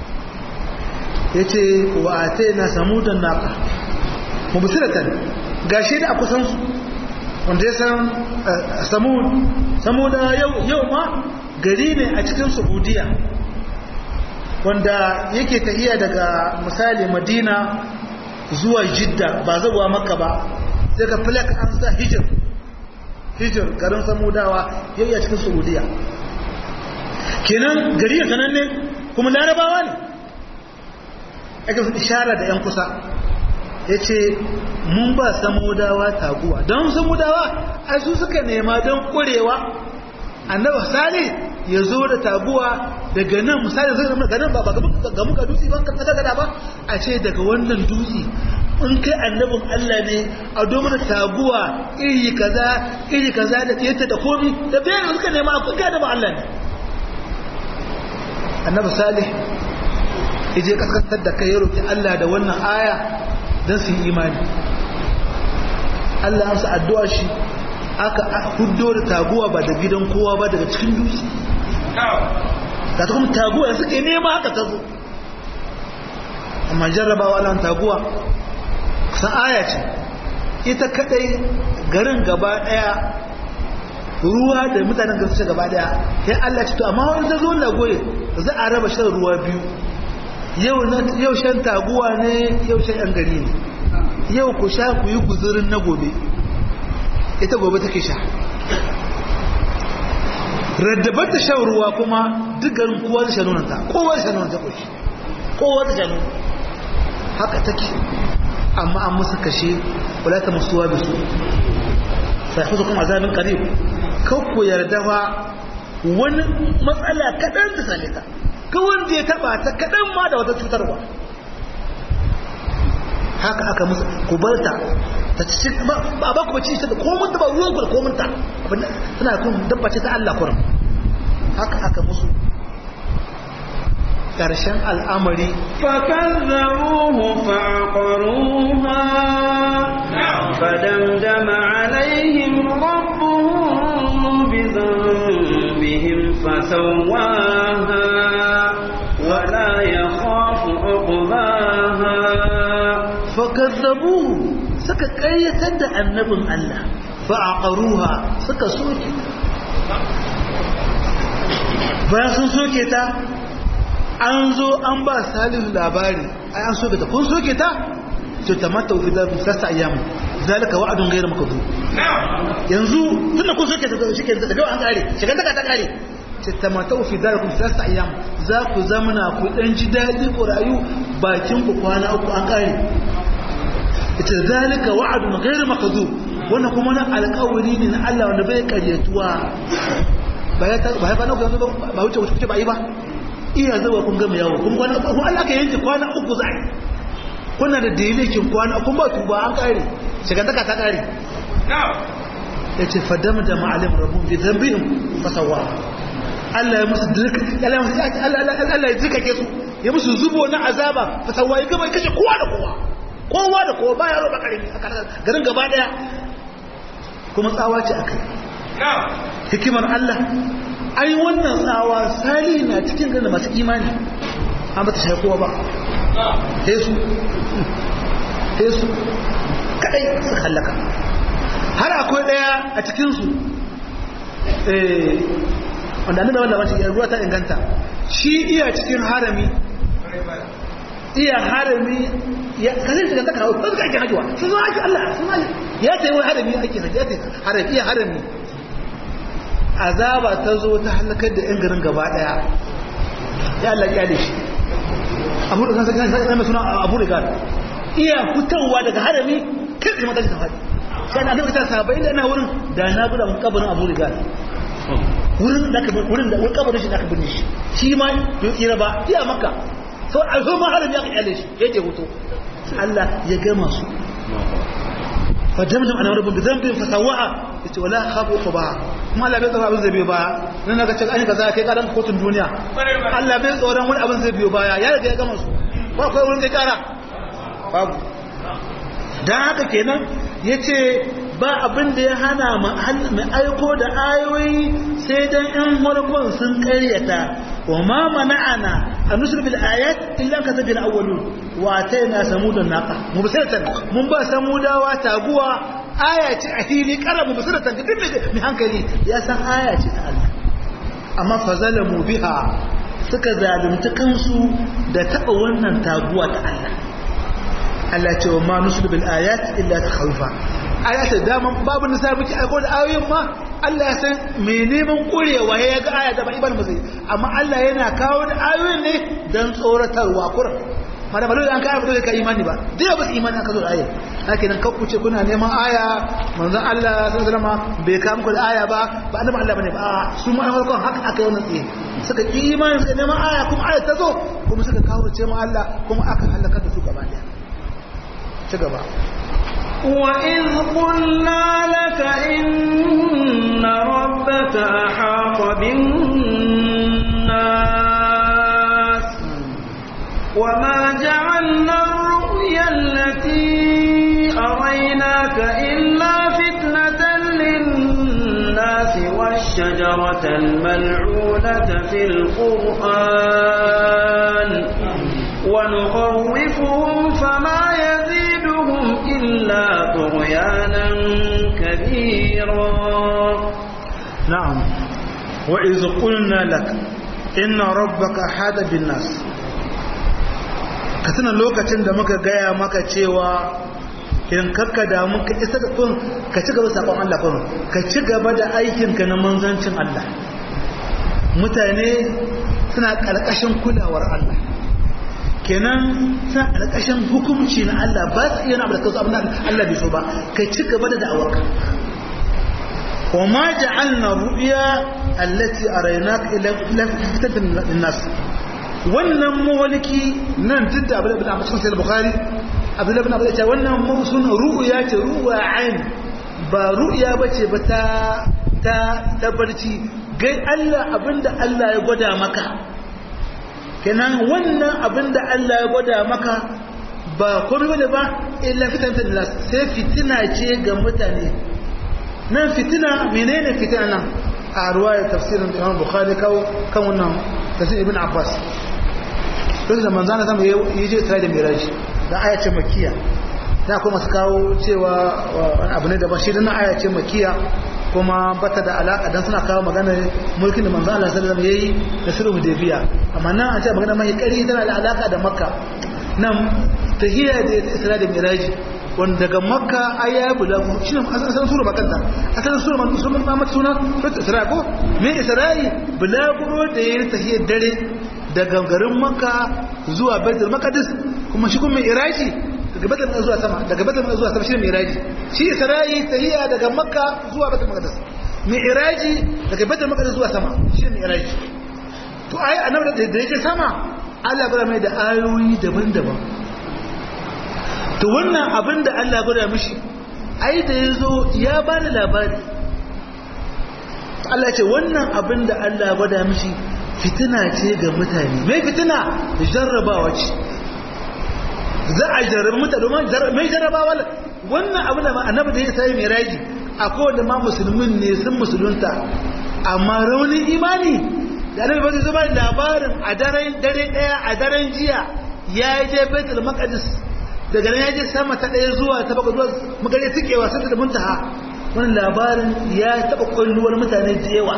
yace wa atayna samudan naqa mubsiratan gashi da a kusan su wanda ya san samud samuda yau yau ma gari ne a cikin saudiya wanda yake tahiya daga misali madina zuwa jidda ba zabuwa maka ba sai ka filak an sa hijir hijir garin samudawa yau a cikin saudiya kenan gari ya sananne kuma larabawa ne ake su ishara da 'yan kusa ya ce mun ba samudawa taguwa don samudawa a su suka nema don ƙurewa annaba sani ya zo da taguwa daga nan misali zai zama ganin ba ga muka dutse ban kasa gada ba a ce daga wannan dutse in kai annabin Allah ne a domin taguwa iri kaza iri kaza da tiyata da komi da bayan da suka nema a kuka da Allah ne annabi salih ije kaskantar da kai ya roki Allah da wannan aya don su yi imani Allah ya amsa addu'a shi aka huddo da taguwa ba da gidan kowa ba daga cikin dutse ta kuma taguwa suke nema haka ta zo amma jarrabawa lan taguwa san aya ce ita kadai garin gaba daya ruwa da mutanen garin su gaba daya sai Allah ce to amma wani ta zo na goye za a raba shan ruwa biyu yau shan taguwa ne yau shan yan gari ne yau ku sha ku yi guzurin na gobe ita gobe take sha raddabar da shan ruwa kuma duk garin kowa da shanunanta kowa da shanunanta ƙoshi kowa da shanun haka take amma an musu kashe wadata musuwa bisu sai kusa kuma azabin karib kakku yarda fa wani matsala kaɗan da same ka ka wanda ya taɓa ta kaɗan ma da wata cutarwa haka aka musu ku barta ta ci ba ba ku bace da komun da ba ruwan ku da komun ta abin suna kun dabba ce ta Allah kurum haka aka musu karshen al'amari
fakazzabuhu fa'aqaruha fadamdama alaihim rabbuhum bi dhanbihim fasawwaha wa la yakhafu uqbaha
fakazzabuhu suka ƙayyatar da annabin Allah fa'aqaruha suka soke bayan sun soke ta an zo an ba salihu labari ai an soke ta kun soke ta to ta mata fi da sassa ayyamu zalika wa'adun ghayr makdhub yanzu tunda kun soke ta shi ke daga an kare shigan daga ta kare ce ta mata fi da sassa ayyamu za ku zamana ku dan ji dadi ku rayu bakin ku kwana uku an kare ita zalika wa'adun ghayr makdhub wannan kuma na alƙawari ne na Allah wanda bai karyatuwa ba ya ba ya ba na ba wuce wuce ba yi ba iya zuwa kun gama yawo kun kwana uku Allah ka yanke kwana uku za kuna da dalikin kwana kun ba tuba an kare shigantaka ta kare ya ce fadama da ma'alim rabu bi zambihim fasawa Allah ya musu dirka Allah ya musu Allah ya dirka ke su ya musu zubo na azaba fasawa ya gaba kashe kowa da kowa kowa da kowa baya roba karimi garin gaba daya kuma tsawa ce akai hikimar Allah ai wannan tsawa sali na cikin ganin masu imani an ba ta shafi kowa ba hesu hesu kadai su hallaka har akwai daya a cikinsu wanda nuna wanda wacce ruwa ta inganta shi iya cikin harami iya harami ya kasar shiga ta kawo ɗan ake hajjuwa sun zo ake Allah sun zo ya ta yi wani harami ake hajji ya ta harami iya harami azaba ta zo ta halakar da 'yan garin gaba daya ya Allah kyale shi abu da kansa kansa mai suna abu da gada iya fitowa daga harami kai tsaye mata shi ta faɗi sai na nufi ta sabai da ina wurin da na guda mun kabarin abu da gada wurin da ka wurin da wani kabarin shi da aka binne shi shi ma bai tsira ba iya maka sau a zo ma harami aka kyale shi ya ke hoto Allah ya gama su fa damdam ana rabbun bi dhanbin fa sawaha yace wala khafu quba kuma Allah bai tsoro abin zai biyo baya nan naga ce an kaza kai karan kotun duniya Allah bai tsoron wani abin zai biyo baya ya riga ya gama su ba kai wurin kai kara babu dan haka kenan yace ba abin da ya hana mai aiko da ayoyi sai dan in farkon sun karyata wa ma mana'ana an nusr bil ayat illa ka tabil awwalun wa ataina samudan naqa mubsiratan mun ba samudawa taguwa aya ce a fili kara mubsiratan duk mai hankali ya san aya ce ta Allah amma fazalamu biha suka zalunta kansu da taba wannan taguwa ta Allah Allah ce wa ma nusr bil ayat illa takhawfa ayata daman babu nisa miki aiko da ayoyin ma Allah ya san me neman kurewa ya ga aya da ba ibal mazai amma Allah yana kawo da ayoyin ne dan tsoratarwa kuran mana ba dole an kai dole ka imani ba dai ba su imani aka zo da aya haka nan kan kuce kuna neman aya manzon Allah sallallahu alaihi wasallam bai kawo muku da aya ba ba annabi Allah bane ba su ma farkon haka aka yi wannan tsaye suka ki imani suka neman aya kuma aya ta zo kuma suka kawo ce ma Allah kuma aka halaka da su gaba daya ci gaba
وإذ قلنا لك إن ربك أحاط بالناس وما جعلنا الرؤيا التي أريناك إلا فتنة للناس والشجرة الملعونة في القرآن ونخوفهم فما يزيدهم إلا طغيانا كبيرا
نعم وإذ قلنا لك إن ربك حاد بالناس كتنا لوكacin da muka gaya maka cewa in kakka da muka isa da kun ka ci gaba sakon Allah kun ka ci gaba da aikinka na manzancin Allah mutane suna ƙarƙashin kulawar Allah kenan sa alƙashin hukumci na Allah ba su iya abu da kansu abin da Allah bai so ba kai ci gaba da da'awarka wa ma ja'alna ru'ya allati araynaka ila ila fitatan linnas wannan mawaliki nan duk da abin da cikin sahih bukhari abin da abin da wannan mawsun ru'ya ce ru'ya ain ba ru'ya bace ba ta ta tabbarci gai Allah abinda Allah ya gwada maka kenan wannan abin da Allah ya gwada maka ba komai bane ba illa fitnatan nas sai fitina ce ga mutane nan fitina menene fitina nan a ruwayar tafsirin Imam Bukhari kawo kan wannan tafsir Ibn Abbas don da manzana zama yi je tare da Miraj da aya ce makiya da kuma su kawo cewa wani abu ne da bashi da na aya ce makiya kuma bata da alaka dan suna kawo magana mulkin da manzo Allah sallallahu alaihi wasallam yayi da sulhu hudaybiya amma nan an ce magana mai kari tana da alaka da makka nan tahiyya da isra da miraji wanda daga makka aya bulagu shine asalin sura makanta asalin sura man musulman ma mata suna sura isra ko me isra'i bulaguro da yayin tahiyyar dare daga garin makka zuwa baitul maqdis kuma shi kuma iraji daga batal zuwa sama daga batal zuwa sama shine miraji shi isra'i tahiyya daga makka zuwa batal maqdis miraji daga batal maqdis zuwa sama shine miraji to ai annabi da yake sama Allah ya mai da ayoyi daban-daban to wannan abin da Allah ya gwada mishi ai da yazo ya bani labari Allah ce wannan abin da Allah ya gwada mishi fitina ce ga mutane mai fitina jarrabawa ce za a jarrabi mutane domin mai jarrabawa wannan abin da annabi da ya sai mai raji a kowane ma musulmin ne sun musulunta amma raunin imani da annabi ba zai zama labarin a daren dare daya a daren jiya ya yi je baitul maqdis daga nan ya je sama ta daya zuwa ta bakwai zuwa magare tikewa sai da muntaha wannan labarin ya taba kwalluwar mutane da yawa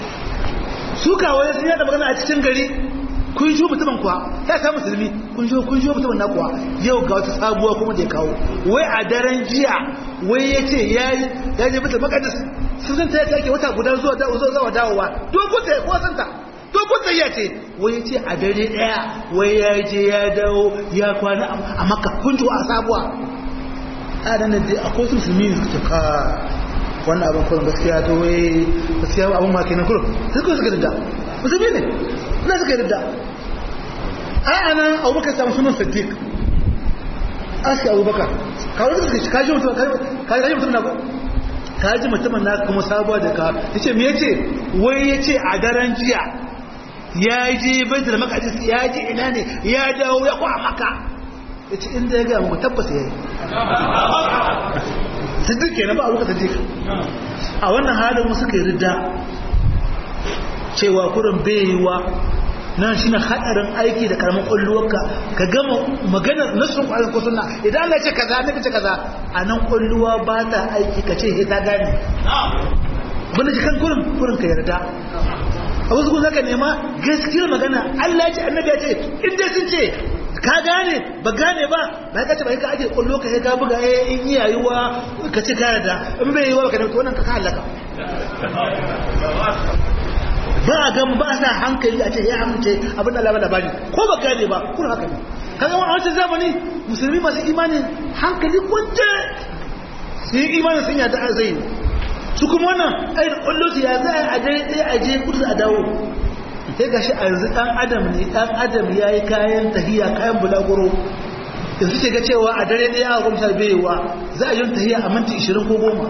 su kawai sun yada magana a cikin gari kun shi mutumin kuwa ya sa musulmi kun shi kun shi mutumin na kuwa yau ga wata sabuwa kuma da ya kawo wai a daren jiya wai ya ce ya yi ya je mutum makadis sun san ta ya take wata guda zuwa da zuwa zuwa dawowa dogon ta ko san ta dogon ta ya ce wai ya ce a dare daya wai ya je ya dawo ya kwana a makka kun ji a sabuwa a nan da akwai su musulmi suka ka wannan abin kurin gaskiya to wai gaskiya abin ma kenan kurin sai kuma suka dadda musulmi ne na suka dadda a ana abubakar samu sunan siddiq aski abubakar kawai suka ci kaji mutum kaji mutum na ko kaji mutumin na kuma sabuwa da ka yace me yace wai yace a daren jiya ya je baitul maqdis ya je ina ne ya dawo ya kwa maka yace inda ya ga mu tabbas yayi siddiq kenan ba abuka siddiq a wannan halin mu suka yi ridda cewa kurin bayewa nan shine hadarin aiki da karamin kulluwarka ka gama maganar nasun kwarin ko sunna idan Allah ya ce kaza ne kace kaza a nan kulluwa ba ta aiki ka ce he ta gane bane ji kan kurin kurin ka yarda a wasu kun zaka nema gaskiyar magana Allah ya ce annabi ya ce in dai sun ce ka gane ba gane ba ba ka ce ba ka aje kullu ka ga buga eh in yi yayuwa ka ce ka yarda in bai yi wa ka da wannan ka halaka ba a gan ba sa hankali a ce ya amince abin da Allah labari ko ba gane ba kun haka ne kaga a wancan zamani musulmi masu imani hankali kwance su yi imani sun yada a zai su kuma wannan ai da kwallo su ya za a je ɗaya a je kudu a dawo sai ga shi a yanzu ɗan adam ne ɗan adam ya yi kayan tahiya kayan bulaguro yanzu ce ga cewa a dare ɗaya a gwamnati bayewa za a yi tahiya a minti ishirin ko goma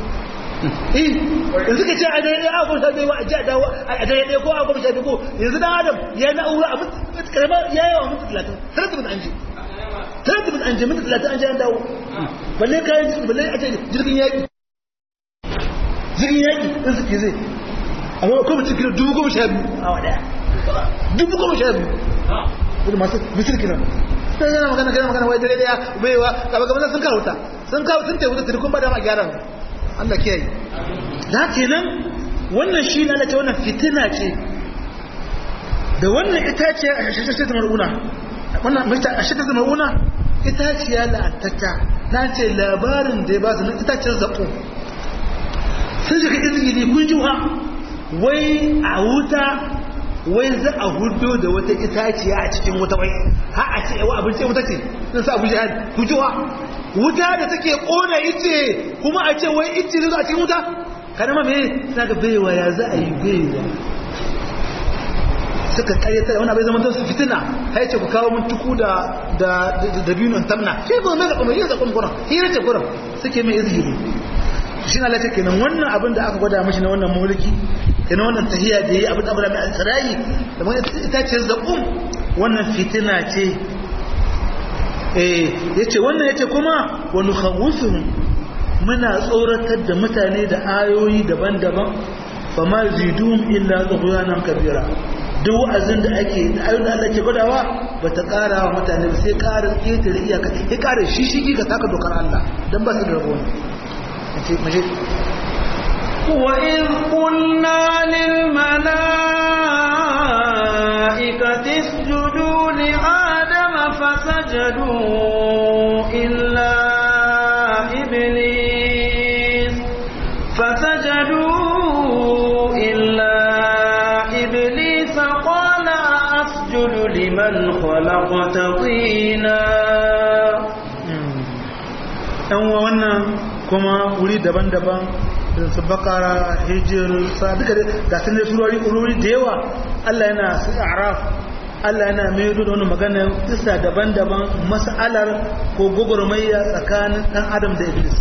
yanzu ka ce a dare ɗaya a gwamnati bayewa a ji a dawo a dare ɗaya ko a gwamnati bayewa yanzu ɗan adam ya yi na'ura a minti karama ya yi wa minti talatin talatin minti an je talatin minti an je minti talatin an je an dawo balle kayan balle a ce jirgin yaƙi jirgin yaƙi ɗin suke zai amma ko mutum kilo dubu goma sha biyu a wadaya dubu goma sha biyu wani masu misir kilo sai yana magana kana magana wai dare daya baiwa gaba gaba sun kawo ta sun kawo sun taiwuta tirkun ba da ma gyara Allah kiyaye da kenan wannan shi na lati wannan fitina ce da wannan itace a shashashe ta mar'una wannan mita a shashashe ta mar'una itaciya la'antacca na ce labarin da ya ba su na itacen zaɓo sun shiga izgili kun ji wai a wuta wai za a hudo da wata itaciya a cikin wuta wai ha a ce yawa abinci wuta ce sun sa abu jihar kujewa wuta da take kona ice kuma a ce wai ice zai zo a cikin wuta kada ma me suna ga baiwa ya za a yi baiwa suka kayyata wani abin zaman su fitina hai ce ku kawo mun tuku da da da biyun tamna shi ba mai zakon yin zakon kuran hira ce kuran suke mai izgili shi na lati kenan wannan abin da aka gwada mashi na wannan mulki kenan wannan tahiya da yi abin da abu da mai alsarai da mai ita ce zaƙun wannan fitina ce eh yace wannan yace kuma wa nukhawwifuhum muna tsoratar da mutane da ayoyi daban-daban fa ma zidum illa tughyanan kabira duk wa'azin da ake da ayoyin da Allah ke gwadawa ba ta ƙara wa mutane ba sai ƙara ƙetare iyaka ya ƙara shi shi ka taka dokar Allah dan ba su da rabo
وإذ قلنا للملائكة اسجدوا لآدم فسجدوا إلا إبليس فسجدوا إلا إبليس قال أسجد لمن خلقت طينا
أن kuma wuri daban-daban da su bakara hijir sa duka da sun ne surori ururi da yawa Allah yana su araf Allah yana mai da wani magana isa daban-daban mas'alar ko gwagwarmayya tsakanin dan adam da iblis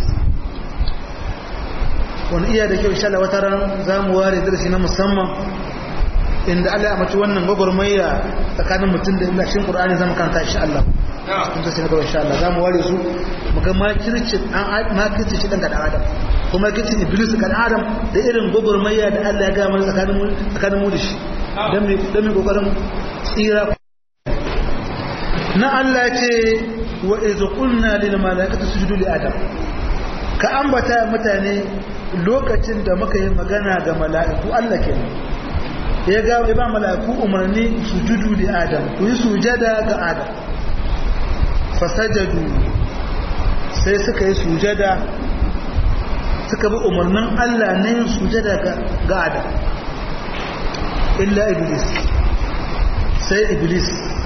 wani iya da kyau insha Allah wata ran za mu ware darasi na musamman inda Allah ya mace wannan gwagwarmayya tsakanin mutum da iblis shin Qur'ani zama kanta insha Allah kun sai na gaba insha Allah za mu ware su muga makirci an makirci shi dan ga adam kuma makirci iblis ga adam da irin gogormayya da Allah ya ga mana tsakanin mu tsakanin mu da shi dan me dan me kokarin tsira na Allah ce wa iz qulna lil malaikati sujudu li adam ka ambata mutane lokacin da muka yi magana ga mala'iku Allah kenan ya ga ya ba mala'iku umarni sujudu li adam ku yi sujada ga adam fasajadu sai suka yi sujada suka bi umarnin Allah na yin sujada ga Adam illa iblis sai iblis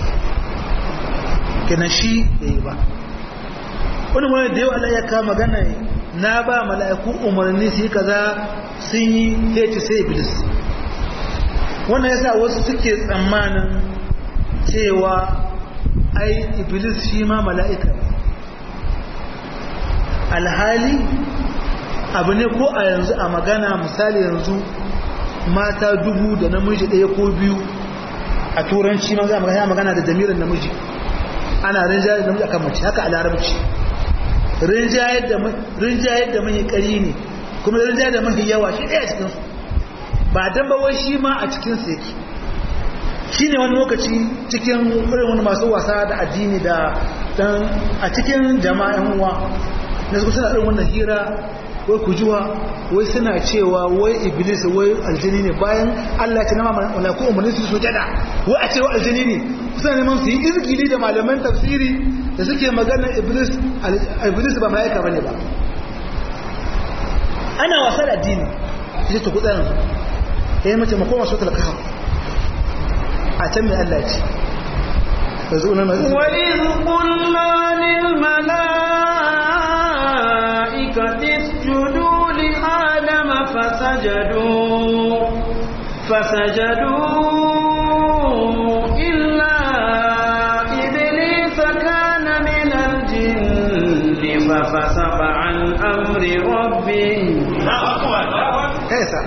kenan shi da yi ba wani wani da yau Allah ya kama magana na ba mala'iku umarni su yi kaza sun yi heci sai iblis wannan yasa wasu suke tsammanin cewa ai iblis shi ma mala'ika alhali abu ne ko a yanzu a magana misali yanzu mata dubu da namiji ɗaya ko biyu a turanci ma za a magana da jami'in namiji ana rinjayar da namiji akan mace haka a larabci rinjayar da mai ƙari ne kuma rinjayar da mafi yawa shi ɗaya cikinsu ba don bawai shi ma a cikinsu yake shi ne wani lokaci cikin irin wani masu wasa da addini da dan a cikin jama'in uwa na su suna irin wannan hira wai kujuwa wai suna cewa wai iblis wai aljini ne bayan Allah ya ce nama malaiku umarni su sujada wai a cewa aljini ne suna neman su yi izgili da malaman tafsiri da suke magana iblis iblis ba malaika bane ba ana wasa da addini sai ta kudaran eh mace makoma su talaka a can mai Allah ce
وإذ قلنا للملائكة اسجدوا لآدم فسجدوا فسجدوا إلا إبليس كان من الجن ففسق عن أمر ربه
kaisa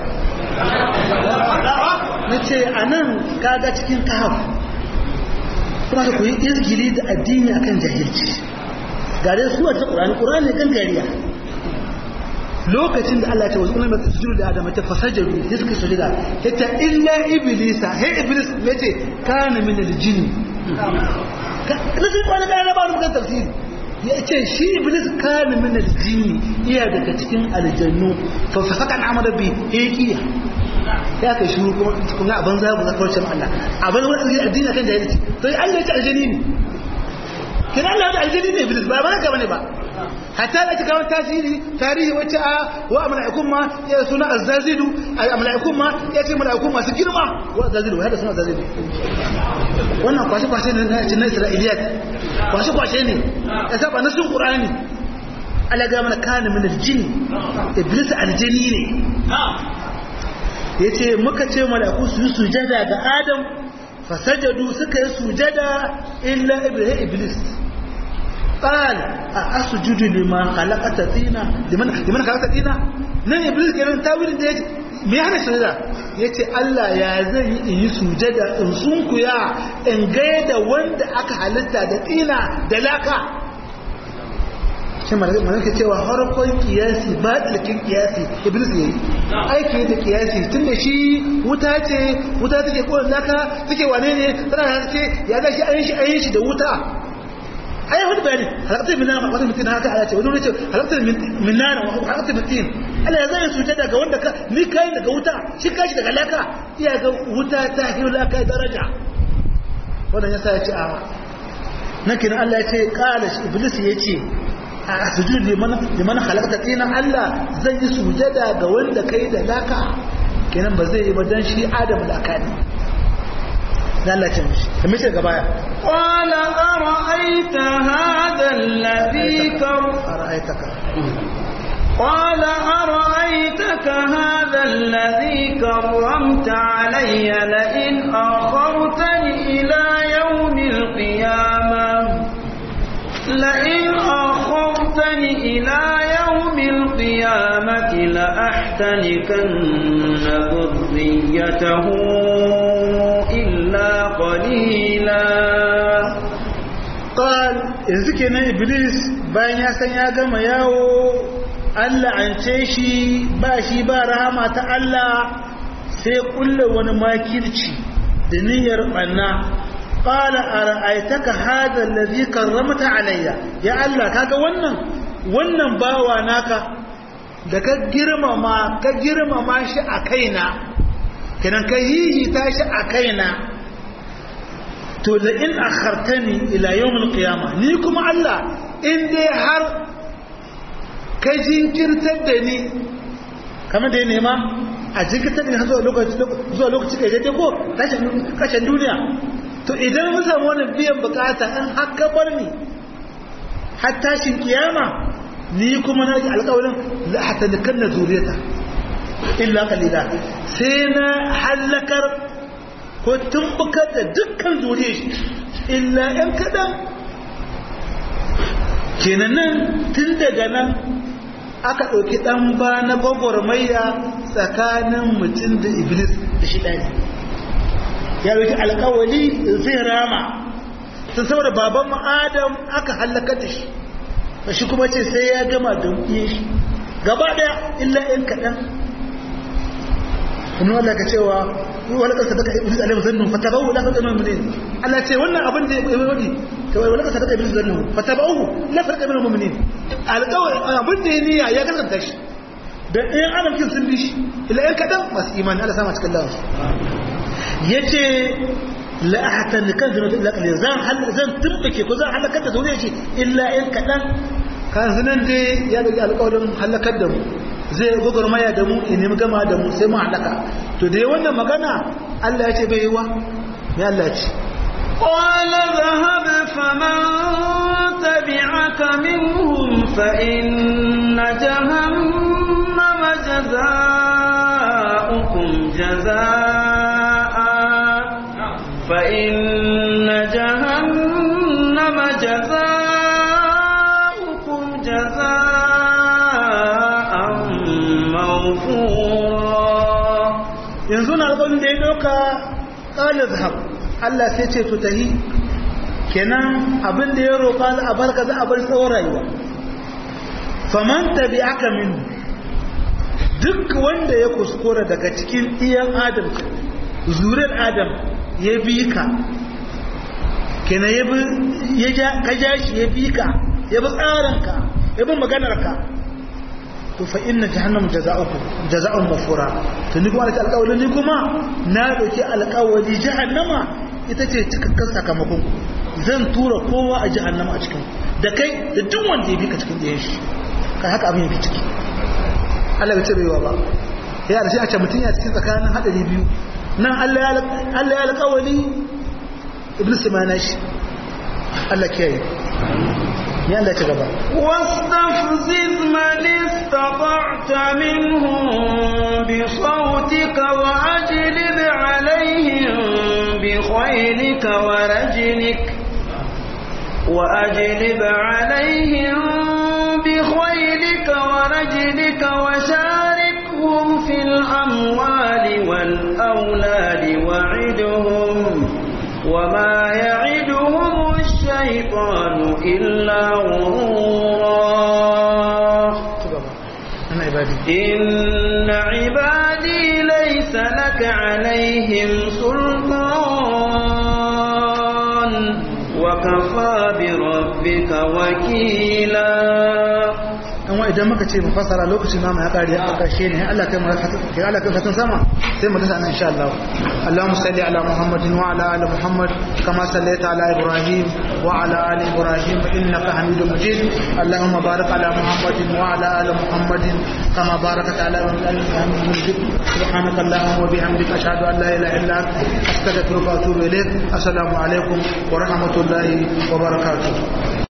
na ce a nan kaga cikin kahaf kuma ka koyi izgili da addini akan jahilci gare su a ta ƙurani ƙurani ne gangariya lokacin da Allah ya ce wasu ulama sujudu da adam ta fasajaru ya suka sujuda ya ta illa iblisa he iblis me ce kana min aljin na sai kwana ga na ba mu kan tafsiri ya ce shi iblis kana min aljin iya daga cikin aljannu fa fasaka an amara bi hikiya ya kai shuru kuma kuma abin za ku zakar cewa Allah abin wani addini akan jahilci to Allah ya ce aljani ne kin Allah ya aljani ne iblis ba ba ka bane ba hatta da kawo tasiri tarihi wacce a wa mala'ikun ma ya suna azzazidu a mala'ikun ma ya ce mala'ikun masu girma wa azzazidu wa hada suna azzazidu wannan kwashe kwashe ne na cikin isra'iliyat kwashe kwashe ne ya saba na sun qur'ani Allah ga mana kana min aljin iblis aljini ne yace muka ce mala'iku su yi sujada ga adam fasajadu suka yi sujada illa iblis قال أسجد لما خلقت طينا لمن لمن خلقت طينا nan iblis kenan tawilin da yace me ya hana sujada yace Allah ya zan yi in yi sujada in sunkuya in gaida wanda aka halitta da tsina da laka shi mana ke cewa harkon kiyasi ba dalkin kiyasi iblis yayi aiki da kiyasi tun da shi wuta ce wuta take kowane laka take wane ne tana haske ya ga shi ayin shi ayin shi da wuta ai wani bayani halaktar min nana wata mutum haka ala ce wani wani ce halaktar min nana halaktar mutum ala ya zai suje daga wanda ka ni kai daga wuta shi kashi daga laka iya ga wuta ta hi laka daraja wannan yasa ya ce a nan kenan Allah ya ce qala iblis ya ce a sujud liman liman halakta tina Allah zai yi sujada ga wanda kai da laka kenan ba zai yi ba dan shi adam laka ne lalace mishi da mishi daga baya
قال أرأيت هذا الذي كر
ara'aitaka
قال أرأيتك هذا الذي كرمت علي لئن أخرتني إلى يوم القيامة لئن أخرتني إلى يوم القيامة لأحتنكن ذريته إلا قليلا
qal yanzu kenan iblis bayan ya san ya gama yawo Allah an ce shi ba shi ba rahama ta Allah sai kulle wani makirci da niyyar banna qala ara'aytaka hadha alladhi karramta alayya ya Allah kaga wannan wannan bawa naka da ka girmama ka girmama shi a kaina kenan ka hihita shi a kaina to da in akhartani ila yawmil qiyama ni kuma Allah in dai har ka jinkirtar da ni kamar da ya nema a jinkirtar da ni har zuwa lokaci zuwa lokaci kai daidai ko kashin duniya to idan mun samu wannan biyan bukata in har ka bar ni har tashin kiyama ni kuma na ji alƙawarin la hatta nakanna zuriyata illa qalila sai na halakar ko tumbukar da dukkan zuriya shi illa ‘yan kaɗan kenan nan tun daga nan aka ɗauki ɗan ba na gwagwarmaya tsakanin mutum da iblis da shi ɗani ya ɗauki alkawali zai rama sun saboda baban adam aka hallaka da shi ba shi kuma ce sai ya gama da iya shi gaba ɗaya illa ‘yan kaɗan wani wanda ka cewa wani ƙasa daga iblis alaihi zannu fata bawu la farka mu'minin Allah ce wannan abin da ya wani to wani ƙasa daga iblis zannu fata bawu la farka mu'minin alƙawari abin da ya niyya ya kasanta shi da ɗayan adam kin sun bi shi illa ‘yan kaɗan masu imani Allah sama cikin lawa ya ce la'ahatan da kan zama illa kalil zan zan tumbake ko zan halakar da zuriya ce illa ‘yan kaɗan kan zinan dai ya ɗauki alƙawarin halakar da mu zai gwagwarmaya da mu in nemi gama da mu sai mu halaka to dai wannan magana Allah ya ce bai yi wa ya Allah ya ce
قال ذهب فمن تبعك منهم فإن جهنم جزاؤكم جزاء فإن جهنم جزاؤكم جزاء موفورا
yanzu na alƙawarin da ya ɗauka ƙalar zahab Allah sai ce to tahi kenan abin da ya roƙa za a barka za a bar tsawon rayuwa faman tabi aka min duk wanda ya kuskura daga cikin iyan adam zuriyar adam ya bi ka kenan ya bi ya ja ka ja shi ya bi ka ya bi tsarinka ya bi maganarka to fa inna jahannam jaza'ukum jaza'un mafura to ni kuma alƙawari ni kuma na dauki alƙawari jahannama ita ce cikakken sakamakon zan tura kowa a jahannama a cikin da kai da duk wanda ya bi ka cikin ɗayan shi kai haka abin yake ciki Allah bai ce baiwa ba ya da shi a ce mutum ya cikin tsakanin hadari biyu nan Allah ya alƙawari iblis ma na shi Allah kiyaye ya Allah ci gaba
واستفزز من استطعت منهم بصوتك وأجلب عليهم بخيلك ورجلك وأجلب عليهم بخيلك ورجلك وشاركهم في الأموال والأولاد وعدهم وما يعدهم الشيطان إلا غرورا
ana ibadi
إن عبادي ليس لك عليهم سلطان وكفى بربك وكيلا
an wa idan muka ce mu fasara lokacin namu ya kare a karshe ne Allah kai mu ke Allah kai fatan sama sai mu dasa nan insha Allah Allahumma salli ala Muhammadin wa ala ali Muhammad kama sallaita ala Ibrahim wa ala ali Ibrahim innaka Hamidum Majid Allahumma barik ala Muhammadin wa ala ali Muhammadin kama barakta ala ali Hamidum Majid subhanaka Allahumma wa bihamdika ashhadu an la ilaha illa anta astaghfiruka wa atubu ilaik assalamu alaikum wa rahmatullahi wa barakatuh